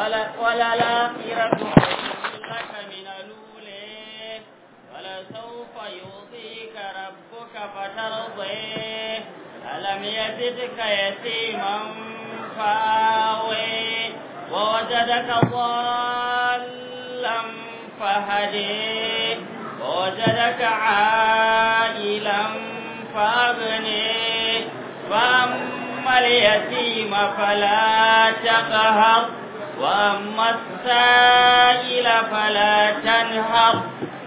وللآخرة خير لك من الأولى ولسوف يعطيك ربك فترضيه ألم يجدك يتيما فآوي ووجدك ضالا فهدي ووجدك عائلا فأغني فأما اليتيم فلا تقهر وأما السائل فلا تنهر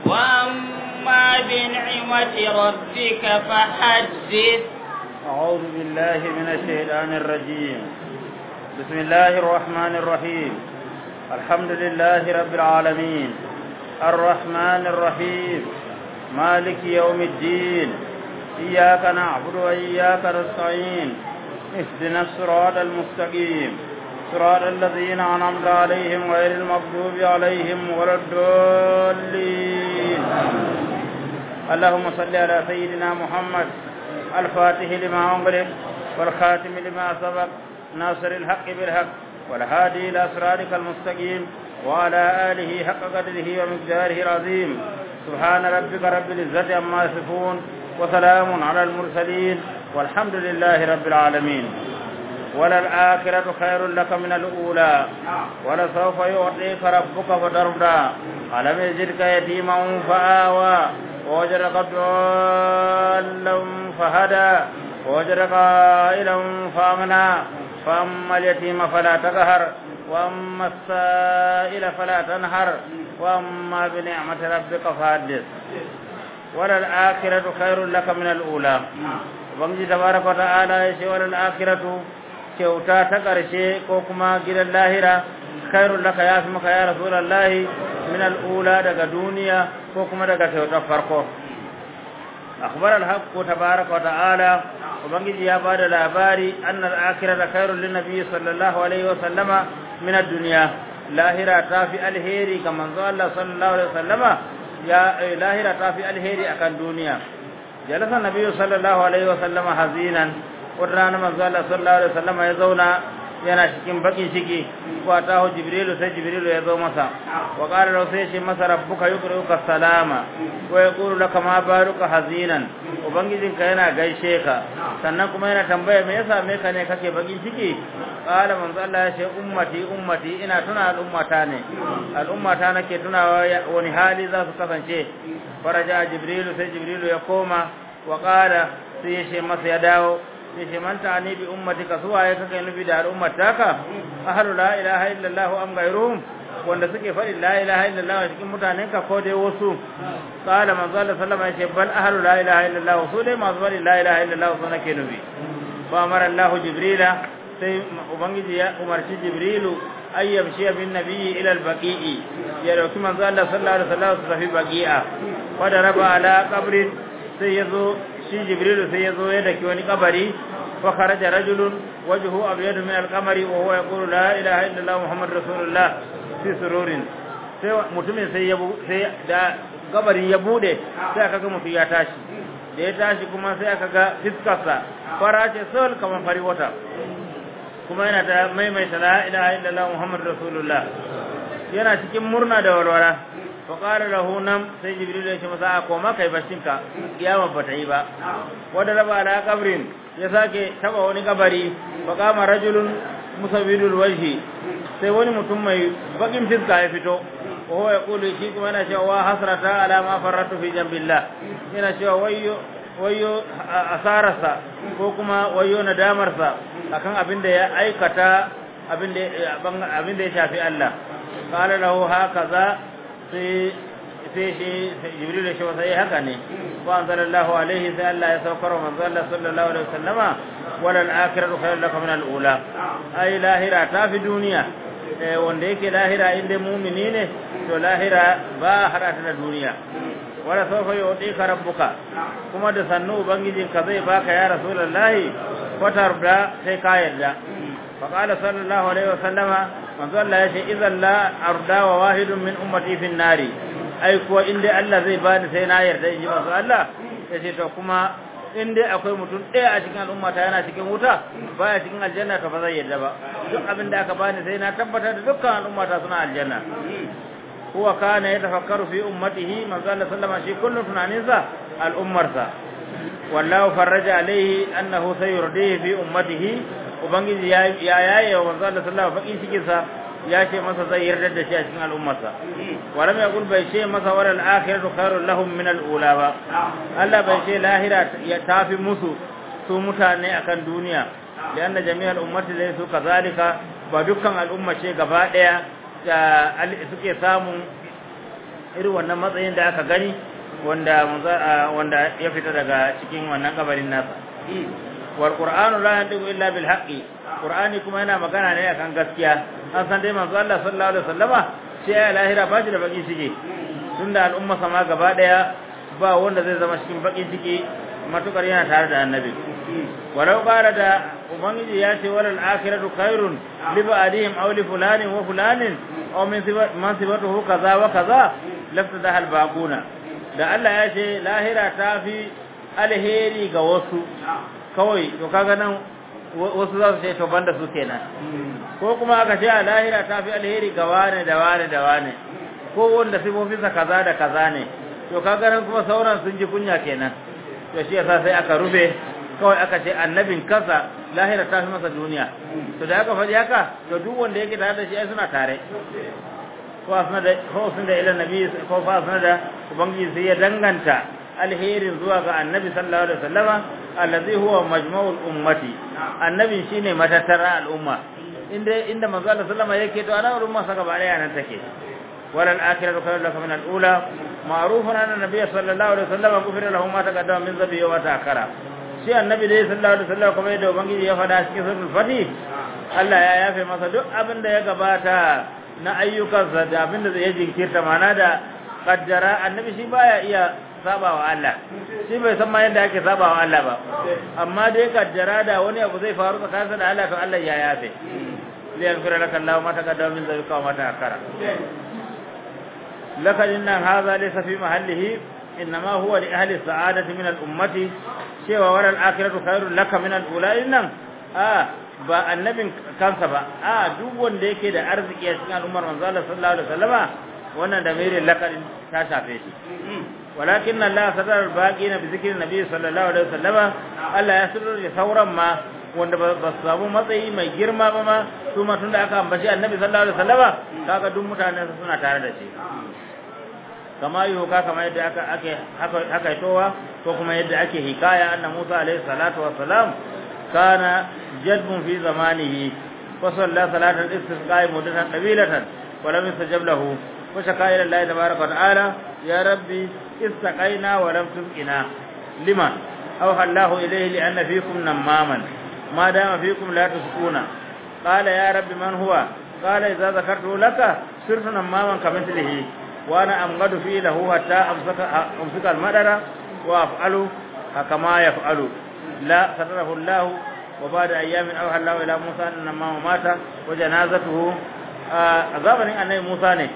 وأما بنعمة ربك فحدث أعوذ بالله من الشيطان الرجيم بسم الله الرحمن الرحيم الحمد لله رب العالمين الرحمن الرحيم مالك يوم الدين إياك نعبد وإياك نستعين اهدنا الصراط المستقيم صراط الذين أنعمت عليهم غير المغضوب عليهم ولا الضالين اللهم صل على سيدنا محمد الفاتح لما أغلق والخاتم لما سبق ناصر الحق بالحق والهادي إلى صراطك المستقيم وعلى آله حق قدره ومقداره العظيم سبحان ربك رب العزة عما يصفون وسلام على المرسلين والحمد لله رب العالمين وللآخرة خير لك من الأولى ولسوف يعطيك ربك فترضى ألم يجدك يتيما فآوى ووجدك ضالا فهدى ووجدك عائلا فأغنى فأما اليتيم فلا تقهر وأما السائل فلا تنهر وأما بنعمة ربك فحدث وللآخرة خير لك من الأولى ubangiji tabaraka wa ta'ala ya ce wal akhiratu kyauta ta karshe ko kuma gidan lahira khairul laka ya fi maka ya rasulullahi min al ula daga duniya ko kuma daga kyautar farko akhbar al haqq tabaraka wa ta'ala ubangiji ya bada labari anna al akhirata khairul lin nabiy sallallahu alaihi wa sallama min ad dunya lahira ta fi alheri ga manzo Allah sallallahu alaihi wa sallama ya lahira ta fi alheri akan duniya jalasa nabiyyu sallallahu alaihi wa sallama hazinan wata manzo Allah sallallahu alaihi wa sallama ya zauna yana cikin bakin ciki ko atahu jibrilu sai jibrilu ya zo masa wa qala lahu sai shi masa rabbuka yuqri'uka salama wa yaqulu laka ma baruka hazinan ubangijinka yana gaishe ka sannan kuma yana tambaya me yasa me ka ne kake bakin ciki qala manzo Allah ya ce ummati ummati ina tuna al'ummata ne al'ummata nake tunawa wani hali za su kasance faraja jibrilu sai jibrilu ya koma wa qala sai ya ce masa ya dawo sai ce man ta'ani bi ummatika suwa ya kake nufi da al'ummataka ahlu la ilaha illallah am ghayruhum wanda suke faɗi la ilaha illallah cikin mutanen ka ko dai wasu qala manzo Allah sallama ya ce bal ahlu la ilaha illallah su dai masu faɗi la ilaha illallah su nake nufi fa amara Allah jibrila sai ubangiji ya umarci jibrilu ay yamshi bin nabiyyi ila al-baqi'i ya dauki manzo Allah sallallahu alaihi wasallam su tafi baqi'a wa daraba ala qabrin sai yazo shi jibrilu sai yazo ya daki wani kabari fa kharaja rajulun wajhu abyad min al-qamari wa huwa yaqulu la ilaha illallah muhammadur rasulullah fi sururin sai mutumin sai ya sai da kabarin ya bude sai aka ga mutum ya tashi da ya tashi kuma sai aka ga fiskarsa fara ce sol kamar fari wata kuma yana ta maimaita la ilaha illallah muhammadur rasulullah yana cikin murna da walwala fa qala lahu nam sai jibril ya ce masa a koma kai bashinka kiyama ba ta yi ba wanda raba ala kabrin ya sake taba wani kabari fa kama rajulun musawwidul wajhi sai wani mutum mai bakin fiska ya fito wa huwa yaqulu shi kuma yana cewa wa hasrata ala ma farratu fi jambillah yana cewa wayyo wayyo asararsa ko kuma wayyo nadamarsa akan abin da ya aikata abin da abin da ya shafi Allah qala lahu hakaza sai sai shi jibril ya shafa sai haka ne wa anzalallahu alaihi sai Allah ya saukar manzo Allah sallallahu alaihi wasallama wal akhiratu khairun laka min al ula ai lahira ta fi duniya wanda yake lahira inda mumini ne to lahira ba hada ta da duniya wala sawfa yu'tika rabbuka kuma da sannu ubangijinka zai baka ya rasulullahi fatar da sai ka yarda fa qala sallallahu alaihi wasallama manzo Allah ya ce idan la arda wa wahidun min ummati fin nari ai kuwa inda Allah zai bani sai na yarda in ji manzo Allah ya ce to kuma in dai akwai mutum ɗaya a cikin al'umma ta yana cikin wuta baya cikin aljanna to ba zai yadda ba duk abin da aka bani sai na tabbatar da dukkan al'umma ta suna aljanna huwa kana yatafakkaru fi ummatihi manzo Allah sallama shi kullum tunaninsa al'ummarsa wallahu farraja alaihi annahu sayurdihi fi ummatihi ubangiji ya ya yaye wa manzo Allah sallama fakin cikin sa ya ce masa zai yarda da shi a cikin al'ummarsa walam yaqul bai ce masa wal akhiratu khairul lahum min al ula ba Allah bai ce lahira ya tafi musu su mutane akan duniya lianna jami'al ummati laysu kazalika ba dukkan al'umma ce gaba daya da suke samun irin wannan matsayin da aka gani wanda wanda ya fita daga cikin wannan kabarin nasa wal qur'anu la yantiqu illa bil haqqi qur'ani kuma yana magana ne akan gaskiya an san dai manzo Allah sallallahu alaihi wasallama sai ya lahira ba shi da baki ciki tunda al'umma sama gaba daya ba wanda zai zama cikin baki ciki matukar yana tare da annabi walau qala da ubangiji ya ce walal akhiratu khairun li ba'dihim aw li fulanin wa fulanin aw min man sibatuhu kaza wa kaza lafta al baquna da Allah ya ce lahira ta fi alheri ga wasu kawai to kaga nan wasu za su ce to banda su kenan ko kuma aka ce a lahira ta fi alheri ga wane da wane da wane ko wanda sifofinsa kaza da kaza ne to kaga nan kuma sauran sun ji kunya kenan to shi yasa sai aka rufe kawai aka ce annabin kansa lahira ta fi masa duniya to da aka faɗi haka to duk wanda yake tare da shi ai suna tare ko asna da ko sun da ila nabi ko fa asna da ubangiji sai ya danganta alherin zuwa ga annabi sallallahu alaihi wasallama allazi huwa majma'ul ummati annabi shine matattara al'umma inda inda manzo Allah sallama yake to ana al'umma saka ba daya nan take wal akhiratu khairun laka min al-ula ma'rufun anna nabiyya sallallahu alaihi wasallama gufira lahu ma taqaddama min dhanbi wa ta'akhara shi annabi dai sallallahu alaihi wasallam kuma yadda ubangiji ya faɗa cikin suratul fatih Allah ya yafe masa duk abin da ya gabata na ayyukansa da abin da zai jinkirta mana da kaddara annabi shi baya iya sabawa Allah shi bai san ma yadda ake sabawa Allah ba amma dai kaddara da wani abu zai faru tsakaninsa da Allah to Allah ya yafe li yaghfira laka Allah ma taqaddama min dhanbika wa ma ta'akhkhara laka inna hadha laysa fi mahallihi innama huwa li ahli sa'adati min al-ummati cewa waral akhiratu khairul laka min al-ula innan a ba annabin kansa ba a duk wanda yake da arziki a cikin al'ummar manzo Allah sallallahu alaihi wasallama wannan da mere lakarin ta shafe shi walakin Allah sadar baqina bi zikri nabi sallallahu alaihi wasallama Allah ya sirri sauran ma wanda ba su samu matsayi mai girma ba ma su ma tunda aka ambaci annabi sallallahu alaihi wasallama kaga duk mutanen suna tare da shi kama yi huka kama yadda aka ake haka towa ko kuma yadda ake hikaya anna Musa alaihi salatu wassalam kana jadbun fi zamanihi wa salla salatal istisqa mudatan qabilatan wa lam yastajab lahu wa shaka ila Allah tabaaraka wa ta'ala ya rabbi istaqaina wa lam tusqina liman aw hallahu ilayhi li anna fikum namaman ma dama fikum la tusquna qala ya rabbi man huwa qala idza zakartu laka sirtu namaman kamithlihi وانا امغد فيه له حتى امسك امسك المدر وافعل كما يفعل لا ستره الله وبعد ايام اوحى الله الى موسى ان ما مات وجنازته عذابن annabi Musa ne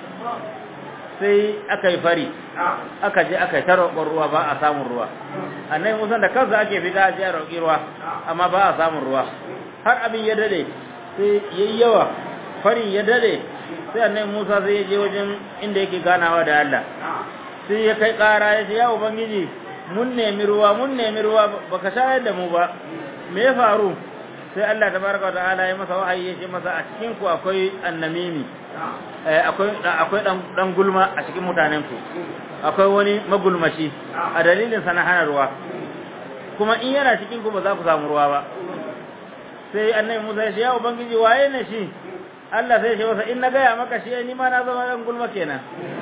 sai aka yi fari aka je aka yi ta roƙon ruwa ba a samun ruwa annabi Musa da kansa ake fita a je a roƙi ruwa amma ba a samun ruwa har abin ya dade sai yayi yawa farin ya dade sai annabi Musa sai ya je wajen inda yake ganawa da Allah sai ya kai ƙara ya ce ya ubangiji mun nemi ruwa mun nemi ruwa baka shayar da mu ba me ya faru sai Allah tabaraka ta'ala ya masa wahayi ya ce masa a cikin ku akwai annamimi akwai akwai dan dan gulma a cikin mutanen ku akwai wani magulmashi a dalilin sana hana ruwa kuma in yana cikin ku ba za ku samu ruwa ba sai annabi Musa ya ce ya ubangiji waye ne shi Allah sai ya ce masa in na gaya maka shi ni ma na zama dan gulma kenan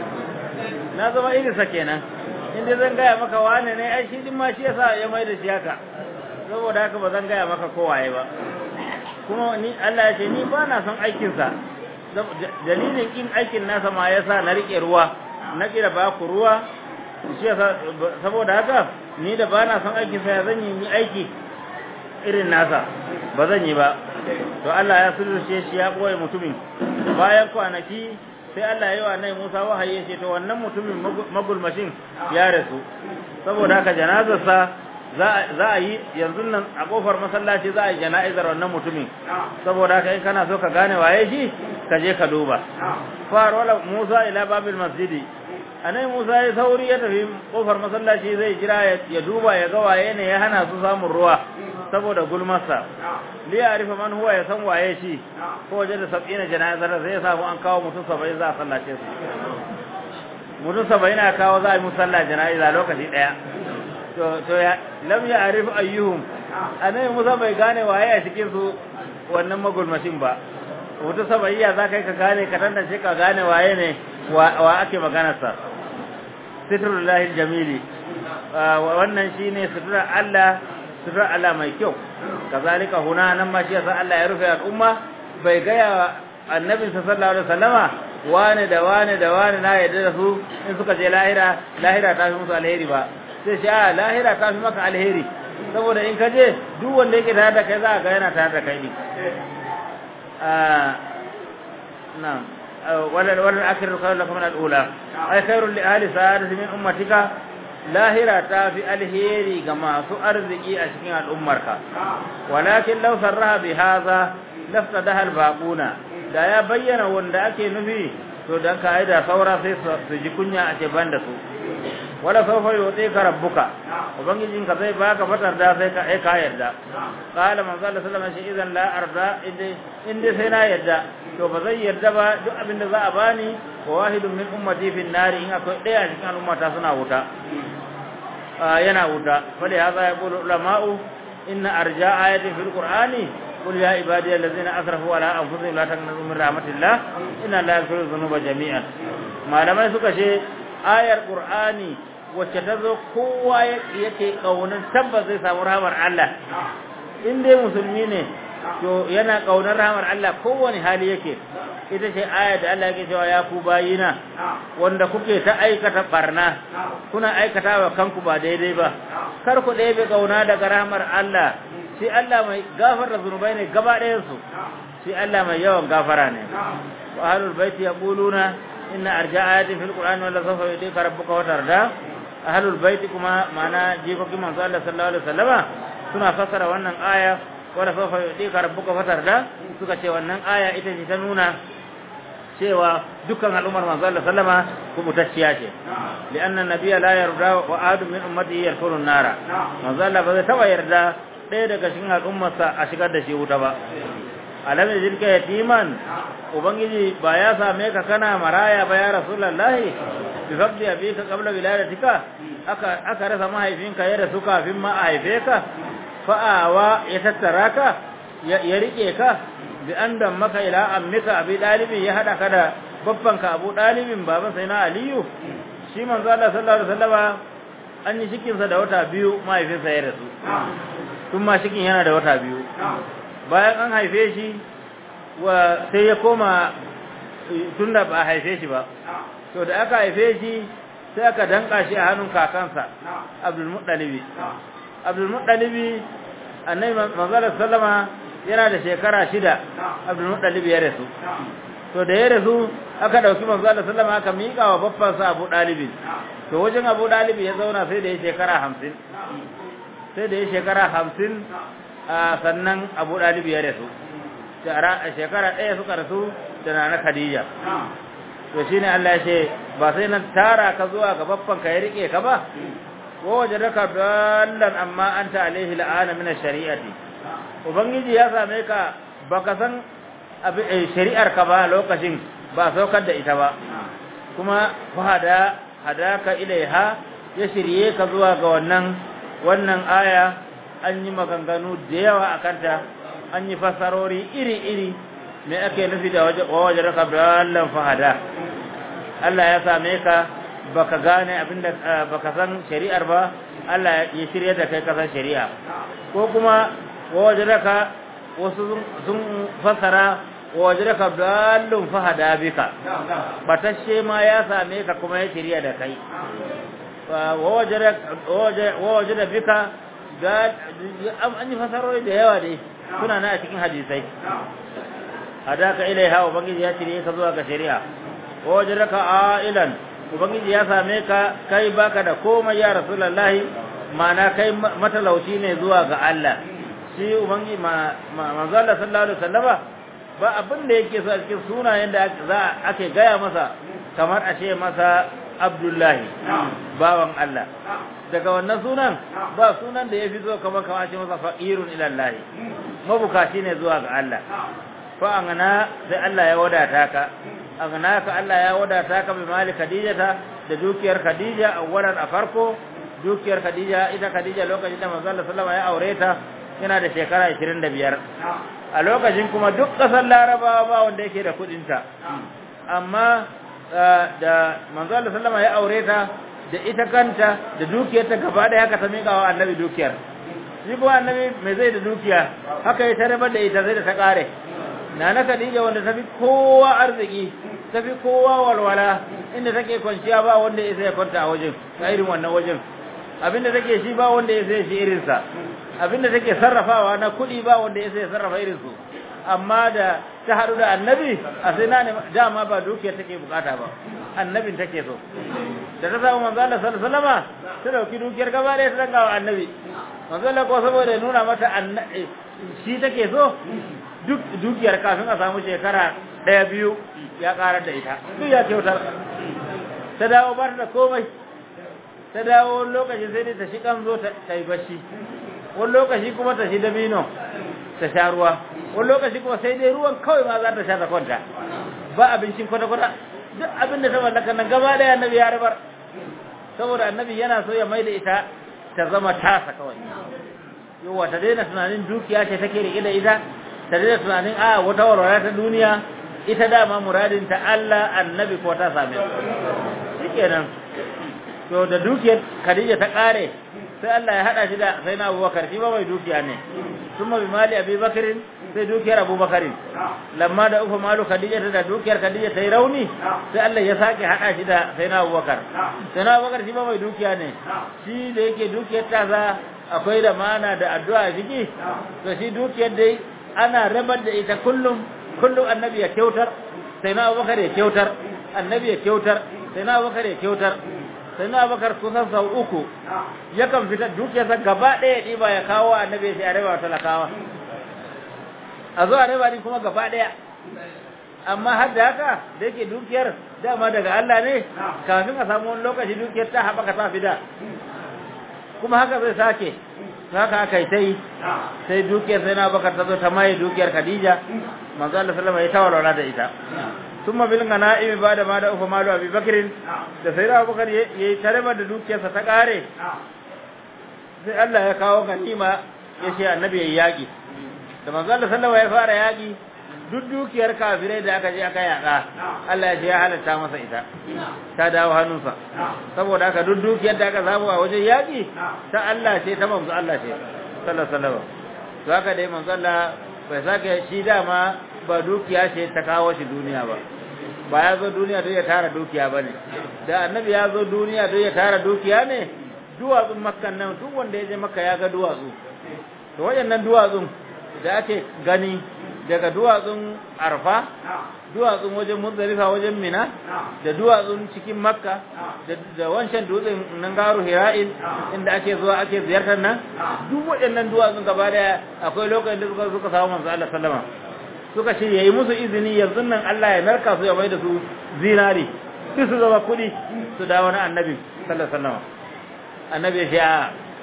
na zama irisa kenan in dai zan gaya maka wane ne ai shi din ma shi yasa ya mai da shi haka saboda haka ba zan gaya maka kowaye ba kuma ni Allah ya ce ni ba na son aikin sa dalilin kin aikin nasa ma yasa na rike ruwa na kira ba ku ruwa shi yasa saboda haka ni da ba na son aikin sa ya zan yi aiki irin nasa ba zan yi ba to Allah ya sulurce shi ya boye mutumin bayan kwanaki sai Allah ya yi wa nai Musa wahayi ce to wannan mutumin magulmashin ya rasu saboda haka janazarsa za a yi yanzu nan a kofar masallaci za a yi jana'izar wannan mutumin saboda haka in kana so ka gane waye shi ka je ka duba far wala Musa ila babil masjidi anai Musa ya sauri ya tafi kofar masallaci zai jira ya duba ya ga waye ne ya hana su samun ruwa saboda gulmarsa li ya'rifa man huwa ya san waye shi ko waje da sab'ina jana'izar zai samu an kawo mutum 70 za a sallace su mutum 70 a kawo za a yi musalla jana'iza lokaci daya to to ya lam ya arif ayyuhum anai Musa bai gane waye a cikin su wannan magulmashin ba mutum sabayya za kai ka gane ka tantance ka gane waye ne wa ake maganar sa sitrullahi jamili wannan shine sitrar Allah sitrar Allah mai kyau kazalika huna nan ma shi yasa Allah ya rufe al'umma bai gaya annabi sallallahu alaihi wasallama wane da wane da wane na yadda da su in suka je lahira lahira ta fi musu alheri ba sai shi a lahira ta fi maka alheri saboda in ka je duk wanda yake tare da kai za ga yana tare da kai ne na'am wala wala akhiru khairu lakum min al-ula ay khairu li ahli sa'adati min ummatika lahira ta fi alheri ga masu arziki a cikin al'ummarka walakin law sarraha bi hadha laftadaha al-baquna da ya bayyana wanda ake nufi to dan ka aida saura sai su ji kunya a ce banda su wala sawfa yutika rabbuka ubangijin ka zai baka fatar da sai ka ai ka yarda qala manzo Allah sallallahu alaihi wasallam idan la arda inda sai na yarda to ba zai yarda ba duk abin da za a bani wa wahidun min ummati fi nari in akwai daya cikin al'ummata suna wuta yana wuta fali hadha yaqulu ulama'u inna arja ayatin fil qur'ani قل يا عبادي الذين اسرفوا على انفسهم لا تقنطوا من رحمه الله ان الله يغفر الذنوب جميعا malamai suka ce ayar qur'ani wacce ta zo kowa yake kaunar tabbas zai samu rahmar Allah in dai musulmi ne to yana kaunar rahmar Allah kowane hali yake ita ce ayar da Allah yake cewa ya ku bayina wanda kuke ta aikata barna kuna aikata wa kanku ba daidai ba kar ku ɗebe kauna daga rahmar Allah shi Allah mai gafara zunubai ne gaba ɗayan su shi Allah mai yawan gafara ne wa ahlul baiti yaquluna inna arja ayatin fil qur'ani wala sawfa yudika rabbuka wa tarda ahlul baiti kuma mana jikokin manzo Allah sallallahu alaihi wasallama suna fassara wannan aya wala sawfa yudika rabbuka wa tarda suka ce wannan aya ita ce ta nuna cewa dukkan al'ummar manzo Allah sallama kubutacciya ce li'anna nabiyya la yarda wa adu min ummatihi yarkunu nara manzo Allah ba zai taba yarda ɗaya daga cikin al'ummarsa a shigar da shi wuta ba alam yajidka yatiman ubangiji ba ya same ka kana maraya ba ya rasulullahi bi fadli abika qabla wiladatika aka aka rasa mahaifinka ya rasu kafin ma a haife ka fa'awa ya tattara ka ya rike ka bi an maka ila ammika abi dalibin ya hada ka da babbanka abu dalibin baban sai na aliyu shi manzo Allah sallallahu alaihi wasallama an yi cikin sa da wata biyu mahaifinsa ya rasu tun ma cikin yana da wata biyu bayan an haife shi wa sai ya koma tunda ba a haife shi ba to da aka haife shi sai aka danka shi a hannun kakansa Abdul Muttalibi Abdul Muttalibi annabi manzo sallama yana da shekara shida Abdul Muttalib ya rasu to da ya rasu aka dauki manzo Allah sallama aka mika wa babban sa Abu Dalib to wajen Abu Dalib ya zauna sai da ya shekara 50 sai da ya shekara 50 sannan Abu Dalib ya rasu shekara ɗaya suka rasu da nana Khadija to shine Allah ya ce ba sai nan tara ka zuwa ga babban ka ya rike ka ba wajadaka dallan amma anta alaihi la'ana min ash-shari'ati ubangiji ya same ka baka san shari'ar ka ba lokacin ba saukar da ita ba kuma fahada hadaka ilaiha ya shirye ka zuwa ga wannan wannan aya an yi maganganu da yawa akan ta an yi fasarori iri-iri me ake nufi da wajadaka dallan fahada Allah ya same ka baka gane abinda baka san shari'ar ba Allah ya shirye da kai kasan shari'a ko kuma wajadaka wasu sun fasara wajadaka dallun fahada bika batashe ma ya same ka kuma ya shirya da kai wajada bika an yi fasarori da yawa dai suna na a cikin hadisai hadaka ilaiha ubangiji ya shirye ka zuwa ga shari'a wajadaka ailan ubangiji ya same ka kai baka da komai ya rasulullahi ma'ana kai matalauci ne zuwa ga Allah shi ubangi manzo Allah sallallahu alaihi wasallama ba abin da yake so a cikin sunayen da za ake gaya masa kamar a ce masa Abdullahi bawan Allah daga wannan sunan ba sunan da yafi zo kamar kamar a ce masa faqirun ila Allah mabukaci ne zuwa ga Allah fa angana sai Allah ya wadata ka angana ka Allah ya wadata ka bi mali Khadijata da dukiyar Khadija awwalan a farko dukiyar Khadija ita Khadija lokacin da manzo Allah sallallahu alaihi wasallam ya aure ta yana da shekara 25 a lokacin kuma duk kasar Larabawa ba wanda yake da kudin ta amma da manzo Allah sallallahu alaihi ya aure ta da ita kanta da dukiyar ta gaba da haka ta mika wa annabi dukiyar shi kuma annabi mai zai da dukiya haka ya tarabar da ita zai da ta kare nana Khadija wanda ta fi kowa arziki ta fi kowa walwala inda take kwanciya ba wanda ya sai kwanta a wajen a irin wannan wajen abinda take shi ba wanda ya sai shi irinsa abinda take sarrafawa na kuɗi ba wanda ya sai sarrafa irinsu amma da ta haɗu da annabi a sai na dama ba dukiyar take bukata ba annabin take so da ta samu manzo Allah sallallahu alaihi wasallam ta dauki dukiyar gaba da ta danga wa annabi manzo Allah ko saboda nuna mata shi take so duk dukiyar kafin a samu shekara ɗaya biyu ya karar da ita duk ya kyautar ta dawo ba ta da komai ta dawo lokaci sai dai ta shi kanzo ta yi bashi wani lokaci kuma ta shi dabino ta sha ruwa wani lokaci kuma sai dai ruwan kawai ma za ta sha ta kwanta ba abincin kwata-kwata duk abin da ta mallaka nan gaba da annabi ya rabar saboda annabi yana so ya maida ita ta zama tasa kawai yawa ta daina tunanin dukiya ce take rike da ita ta daina tunanin a wata warware ta duniya ita dama muradin ta Allah annabi ko ta same su shikenan to da dukiyar Khadija ta kare sai Allah ya hada shi da sai na Abubakar shi ba mai dukiya ne kuma bi mali Abi Bakr sai dukiyar Abubakar lamma da ufa malu Khadija da dukiyar Khadija ta yi rauni sai Allah ya sake hada shi da sai na Abubakar sai na Abubakar shi ba mai dukiya ne shi da yake dukiyar ta za akwai da mana da addu'a ciki to shi dukiyar dai ana rabar da ita kullum kullum annabi ya kyautar sai na Abubakar ya kyautar annabi ya kyautar sai na Abubakar ya kyautar sai na bakar kusan sau uku yakan fita dukiyarsa gaba ɗaya ɗiba ya kawo annabi sai a raba talakawa a zo a raba ni kuma gaba ɗaya amma har da haka da yake dukiyar dama daga Allah ne kafin a samu wani lokaci dukiyar ta haɓaka ta fida kuma haka zai sake haka aka yi ta yi sai dukiyar sai na bakar ta zo ta maye dukiyar Khadija manzo Allah sallama ya tawalwala da ita ثم بالغنائم بعد ما da ufa malu abi bakrin da sai da abubakar yayi tareba da dukiyarsa ta kare sai Allah ya kawo ganima ya ce annabi yayi yaki da manzo Allah sallallahu ya fara yaki duk dukiyar kafirai da aka je aka yaka Allah ya ce ya halatta masa ita ta dawo hannunsa saboda haka duk dukiyar da aka samu a wajen yaki ta Allah ce ta manzo Allah ce sallallahu alaihi wasallam to haka dai manzo Allah bai sake shi dama ba dukiya ce ta kawo shi duniya ba ba ya zo duniya don ya tara dukiya ba ne da annabi ya zo duniya don ya tara dukiya ne duwatsun makkan nan duk wanda ya je makka ya ga duwatsu to waɗannan duwatsun da ake gani daga duwatsun arfa duwatsun wajen muzdalifa wajen mina da duwatsun cikin makka da wancan dutsen nan garu hira'in inda ake zuwa ake ziyartar nan duk waɗannan duwatsun gaba daya akwai lokacin da suka suka samu manzo Allah sallama suka ce yayi musu izini yanzu nan Allah ya narka su ya mai da su zinari duk su zama kuɗi su dawo na annabi sallallahu alaihi wasallam annabi ya ce a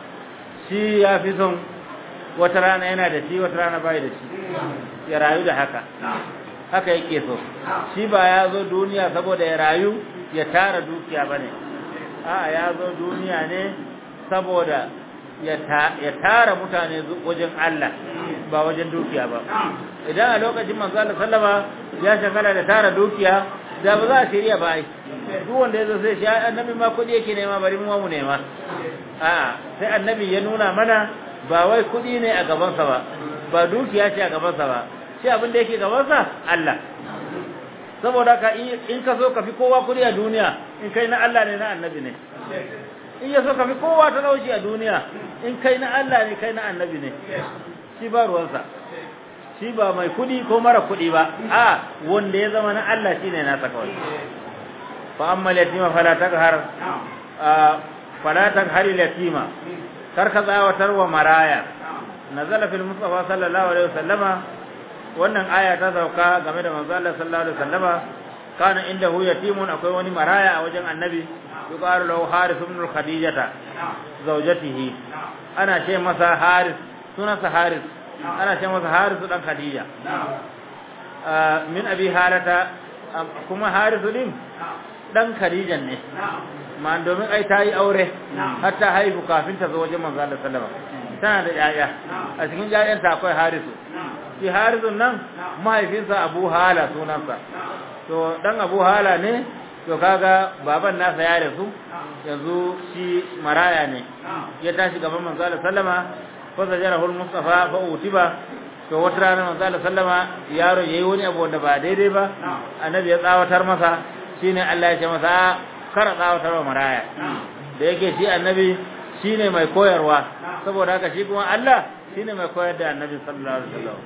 shi ya fi son wata rana yana da shi wata rana bai da shi ya rayu da haka haka yake so shi ba ya zo duniya saboda ya rayu ya tara dukiya bane a'a ya zo duniya ne saboda ya tara mutane wajen Allah ba wajen dukiya ba idan a lokacin manzo Allah sallama ya shagala da tara dukiya da ba za a shirya ba ai duk wanda ya zo sai shi annabi ma kudi yake nema bari mu mu nema a'a sai annabi ya nuna mana ba wai kudi ne a gabansa ba ba dukiya ce a gabansa ba shi abin da yake gabansa Allah saboda ka in ka so ka fi kowa kudi a duniya in kai na Allah ne na annabi ne in ya so ka fi kowa talauci a duniya in kai na Allah ne kai na annabi ne shi ba ruwansa shi ba mai kudi ko mara kudi ba a wanda ya zama na Allah shine nasa kawai fa amma yatima fala taghar fala taghar yatima kar ka tsawatar wa maraya nazala fil mustafa sallallahu alaihi wasallama wannan aya ta sauka game da manzo Allah sallallahu alaihi wasallama kana indahu yatimun akwai wani maraya a wajen annabi yuqalu lahu haris ibn khadijata zawjatihi ana ce masa haris sunansa haris ana ce masa haris dan khadija min abi halata kuma haris din dan khadijan ne ma domin ai ta yi aure har ta haihu kafin ta zo wajen manzo Allah sallallahu alaihi wasallam tana da yaya a cikin yayanta akwai harisu shi harisun nan mahaifinsa abu hala sunansa to dan abu hala ne to kaga baban nasa ya rasu yanzu shi maraya ne ya tashi gaban manzo Allah sallama fa zajarahu al-mustafa fa utiba to wata rana manzo Allah sallama yaro yayi wani abu wanda ba daidai ba annabi ya tsawatar masa shine Allah ya ce masa kar tsawatar wa maraya da yake shi annabi shine mai koyarwa saboda haka shi kuma Allah shine mai koyar da annabi sallallahu alaihi wasallam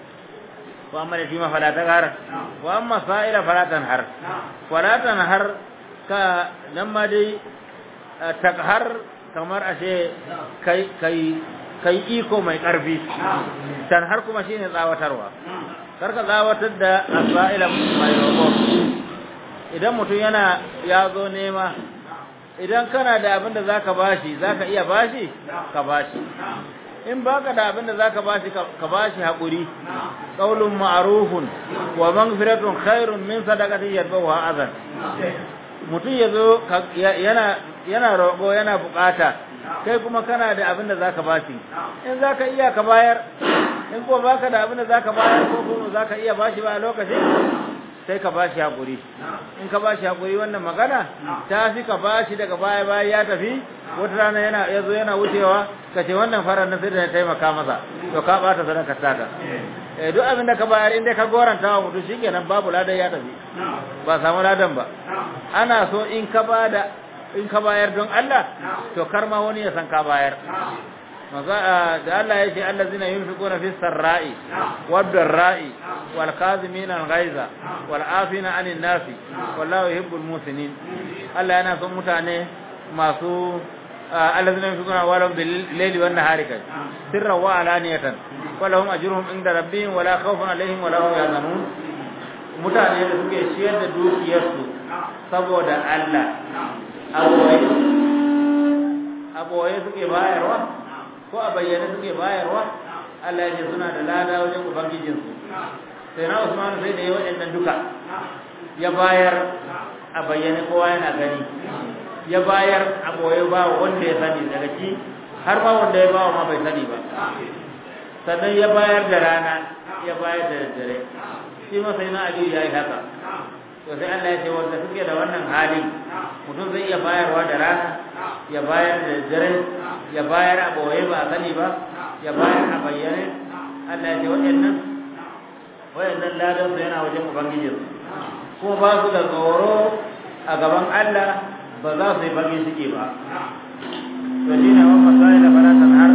wa amma yatima fala taghar wa amma sa'ila fala tanhar fala tanhar ka nan ma dai taghar kamar ashe kai kai kai iko mai karfi tanhar kuma shine tsawatarwa karka tsawatar da sa'ila mai roƙo idan mutum yana ya zo nema idan kana da abin da zaka bashi zaka iya bashi ka bashi in baka da abin da zaka bashi ka bashi hakuri qaulun ma'rufun wa maghfiratun khairun min sadaqatin yadbawa azan mutum yazo yana yana roƙo yana bukata kai kuma kana da abin da zaka bashi in zaka iya ka bayar in kuma baka da abin da zaka bayar ko kuma zaka iya bashi ba a lokacin sai ka bashi hakuri in ka bashi hakuri wannan magana ta fi ka bashi daga baya baya ya tafi wata rana yana yazo yana wucewa ka ce wannan farar na sai da taimaka masa to ka bata sadaka taka eh duk abin da ka bayar in dai ka goranta wa mutum shikenan babu ladan ya tafi ba samu ladan ba ana so in ka bada in ka bayar don Allah to kar ma wani ya san ka bayar da Allah ya ce allazina yunfiquna fis sarra'i wad darra'i wal qazimina al ghaiza wal afina 'anil nasi wallahu yuhibbul musinin Allah yana son mutane masu allazina yunfiquna walau bil layli wan nahari kai sirra wa alaniyatan walahum ajruhum inda rabbihim wala khawfun alaihim wala hum yahzanun mutane da suke ciyar da dukiyarsu saboda Allah aboye aboye suke bayarwa ko a bayyane suke bayarwa Allah ya ce suna da lada wajen ubangijinsu sai na Usman sai da yi waɗannan duka ya bayar a bayyane kowa yana gani ya bayar a boye ba wanda ya sani daga ci har ma wanda ya bawa ma bai sani ba sannan ya bayar da rana ya bayar da dare shi ma sai na Aliyu ya yi haka to sai Allah ya ce wanda suke da wannan halin mutum zai iya bayarwa da rana ya bayar da dare ya bayar a ɓoye ba a sani ba ya bayar a bayyane Allah ya ce waɗannan waɗannan ladan su yana wajen ubangijin kuma ba su da tsoro a gaban Allah ba za su yi bakin suke ba to shi ne wani masai da faratan har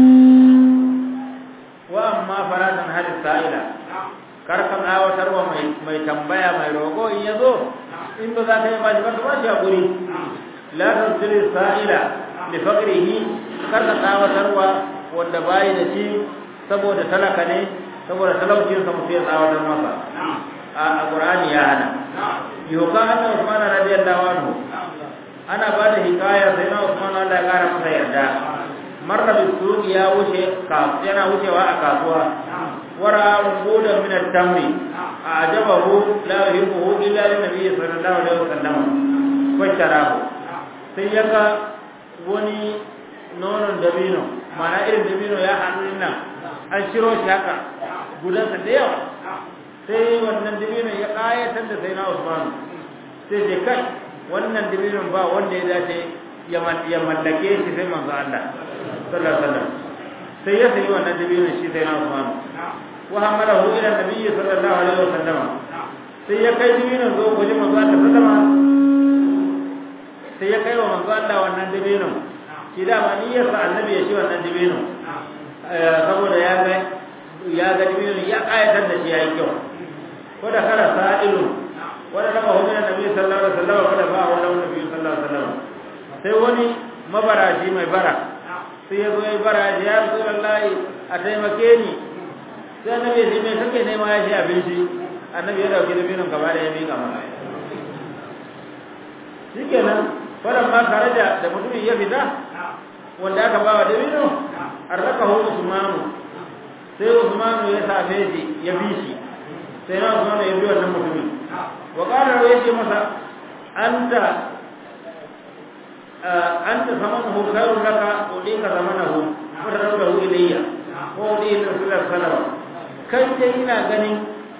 wa amma faratan har sa'ila kar ka tsawatar wa mai tambaya mai roƙo in ya zo in ba za ka yi ba shi ba ka ba shi haƙuri la tasiri sa'ila lifaqrihi kar ka tsawatarwa wanda bayi da shi saboda talaka ne saboda talaucin sa mutum ya tsawatar masa a Qur'ani ya hana yoka anna Usman radiyallahu anhu ana ba da hikaya sai na Usman Allah ya kara masa yarda marra bisuq ya wuce ka yana wucewa a kasuwa wara ungudan min at-tamri ajabahu la yuhibbu illa lin-nabiy sallallahu alaihi wasallam wa sharahu sai ya ga wani nonon dabino mana irin dabino ya hannu nan an shiro shi haka gudansa da yawa sai wannan dabino ya ƙayatar da sai na usman sai ce kai wannan dabinon ba wanda ya dace ya mallake shi sai manzo Allah sallallahu alaihi wasallam sai ya sayi wannan dabinon shi sai na usman wa hamalahu ila nabiyyi sallallahu alaihi wasallam sai ya kai dabinon zo wajen manzo Allah sallallahu alaihi wasallam sai ya kai wa manzo Allah wannan dabino shi da ma niyyar sa annabi ya shi wannan dabino saboda ya ga ya ga dabino ya kayatar da shi yayi kyau ko da kara sa'ilu wanda da bahu da nabi sallallahu alaihi wasallam kada ba wa nabi sallallahu alaihi wasallam sai wani mabarashi mai bara sai ya zo ya bara ya rasulullahi a taimake ni sai annabi ya ce me kake nema ya ce abinci annabi ya dauki dabinon gaba da ya miƙa masa shikenan faran ma karaja da mutumin ya fita wanda aka ba wa dabino arrakahu usmanu sai usmanu ya same shi ya bi shi sai na usmanu ya bi wannan mutumin wa qala ya ce masa anta anta samanuhu khairun laka udika zamanahu fatarabbahu ilayya ko udika rasulullah sallallahu alaihi wasallam kai dai ina ganin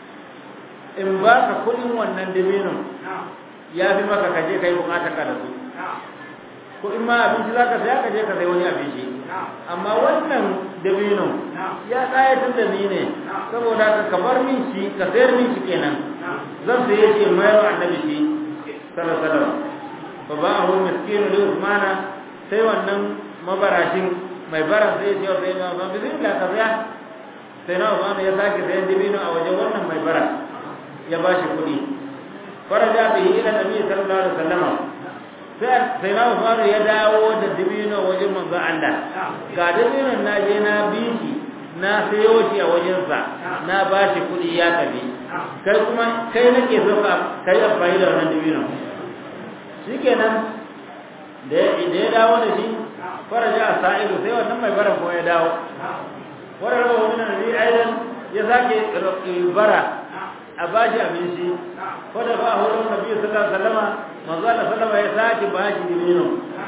in baka kudin wannan dabinin ya fi maka kaje kai bukatar ka da su ko in ma abinci zaka saya ka je ka sai wani abinci amma wannan dabino ya tsayatar da ni ne saboda ka kabar min shi ka sayar min shi kenan zan saye shi in mayar annabi shi sallallahu alaihi wasallam fa ba'ahu miskinu li usmana sai wannan mabarashin mai bara sai ya ce sai na ba bismillah ka saya sai na usmana ya sake sayan dabino a wajen wannan mai bara ya bashi kuɗi faraja bihi ila nabi sallallahu alaihi wasallam sai na faru ya dawo da dibino wajen manzo Allah ga dibinon na je na biki na sayo shi a wajensa na ba shi kuɗi ya tafi kai kuma kai nake so ka kai amfani da wannan dibino shikenan da ya dawo da shi faraja a sa'ilu sai wannan mai bara ko ya dawo wannan rawa wani nabi aidan ya sake bara a bashi abinci wadda ba a wurin nabi sallallahu alaihi wasallam manzo Allah sallama ya sake bashi dibino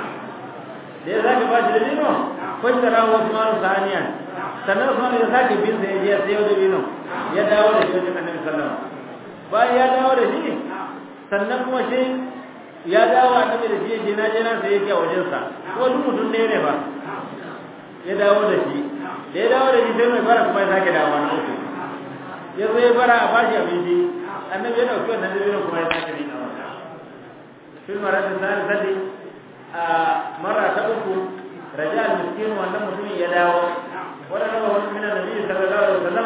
da ya sake bashi dibino fashara wa Usman saniya sannan Usman ya sake bin sa ya je sai dibino ya dawo da shi wajen Annabi sallallahu bayan ya dawo da shi sannan kuma shi ya dawo Annabi da shi je na je na sai yake a wajen sa ko duk mutum ne ne ba ya dawo da shi da ya dawo da shi sai mai fara kuma ya sake dawo na uku ya zo ya bara a bashi abinci annabi ya dauki wannan dabino kuma ya sake rika masa fil maratin sani sadi a mara ta uku raja al miskin wannan mutumin ya dawo wannan nawa wani min annabi sallallahu alaihi wasallam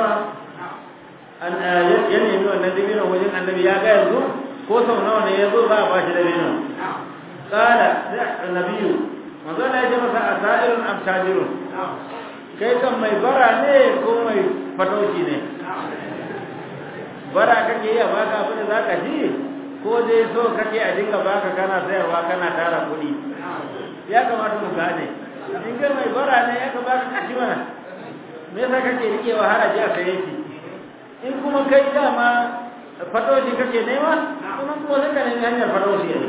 an ya nemi wannan dabino wajen annabi ya ga yanzu ko sau nawa ne ya zo za a bashi dabino kala sai annabiyu manzo Allah ya ce masa asairun am tajirun kai kan mai bara ne ko mai fatauci ne bara kake yi a baka abin da za ka ci ko dai so kake a dinga baka kana sayarwa kana tara kuɗi ya kamata mu gane in ga mai bara ne ya kamata ka ci mana me yasa kake rikewa haraji a saye shi in kuma kai dama fatoshi kake nema kuma kuma sai ka nemi hanyar fatoshi ne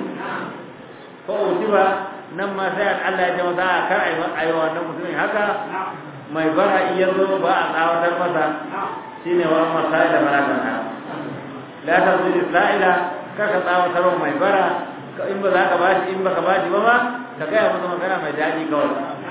ko uti ba nan ma sai Allah ya ce masa a kar ayi wannan mutumin haka mai bara iya zo ba a tsawatar masa shine wa amma sai da baraka na la tazidi sa'ila kaka tsawatar mai bara in ba za ka bashi in baka bashi ba ma ka gaya masa magana mai daɗi kawai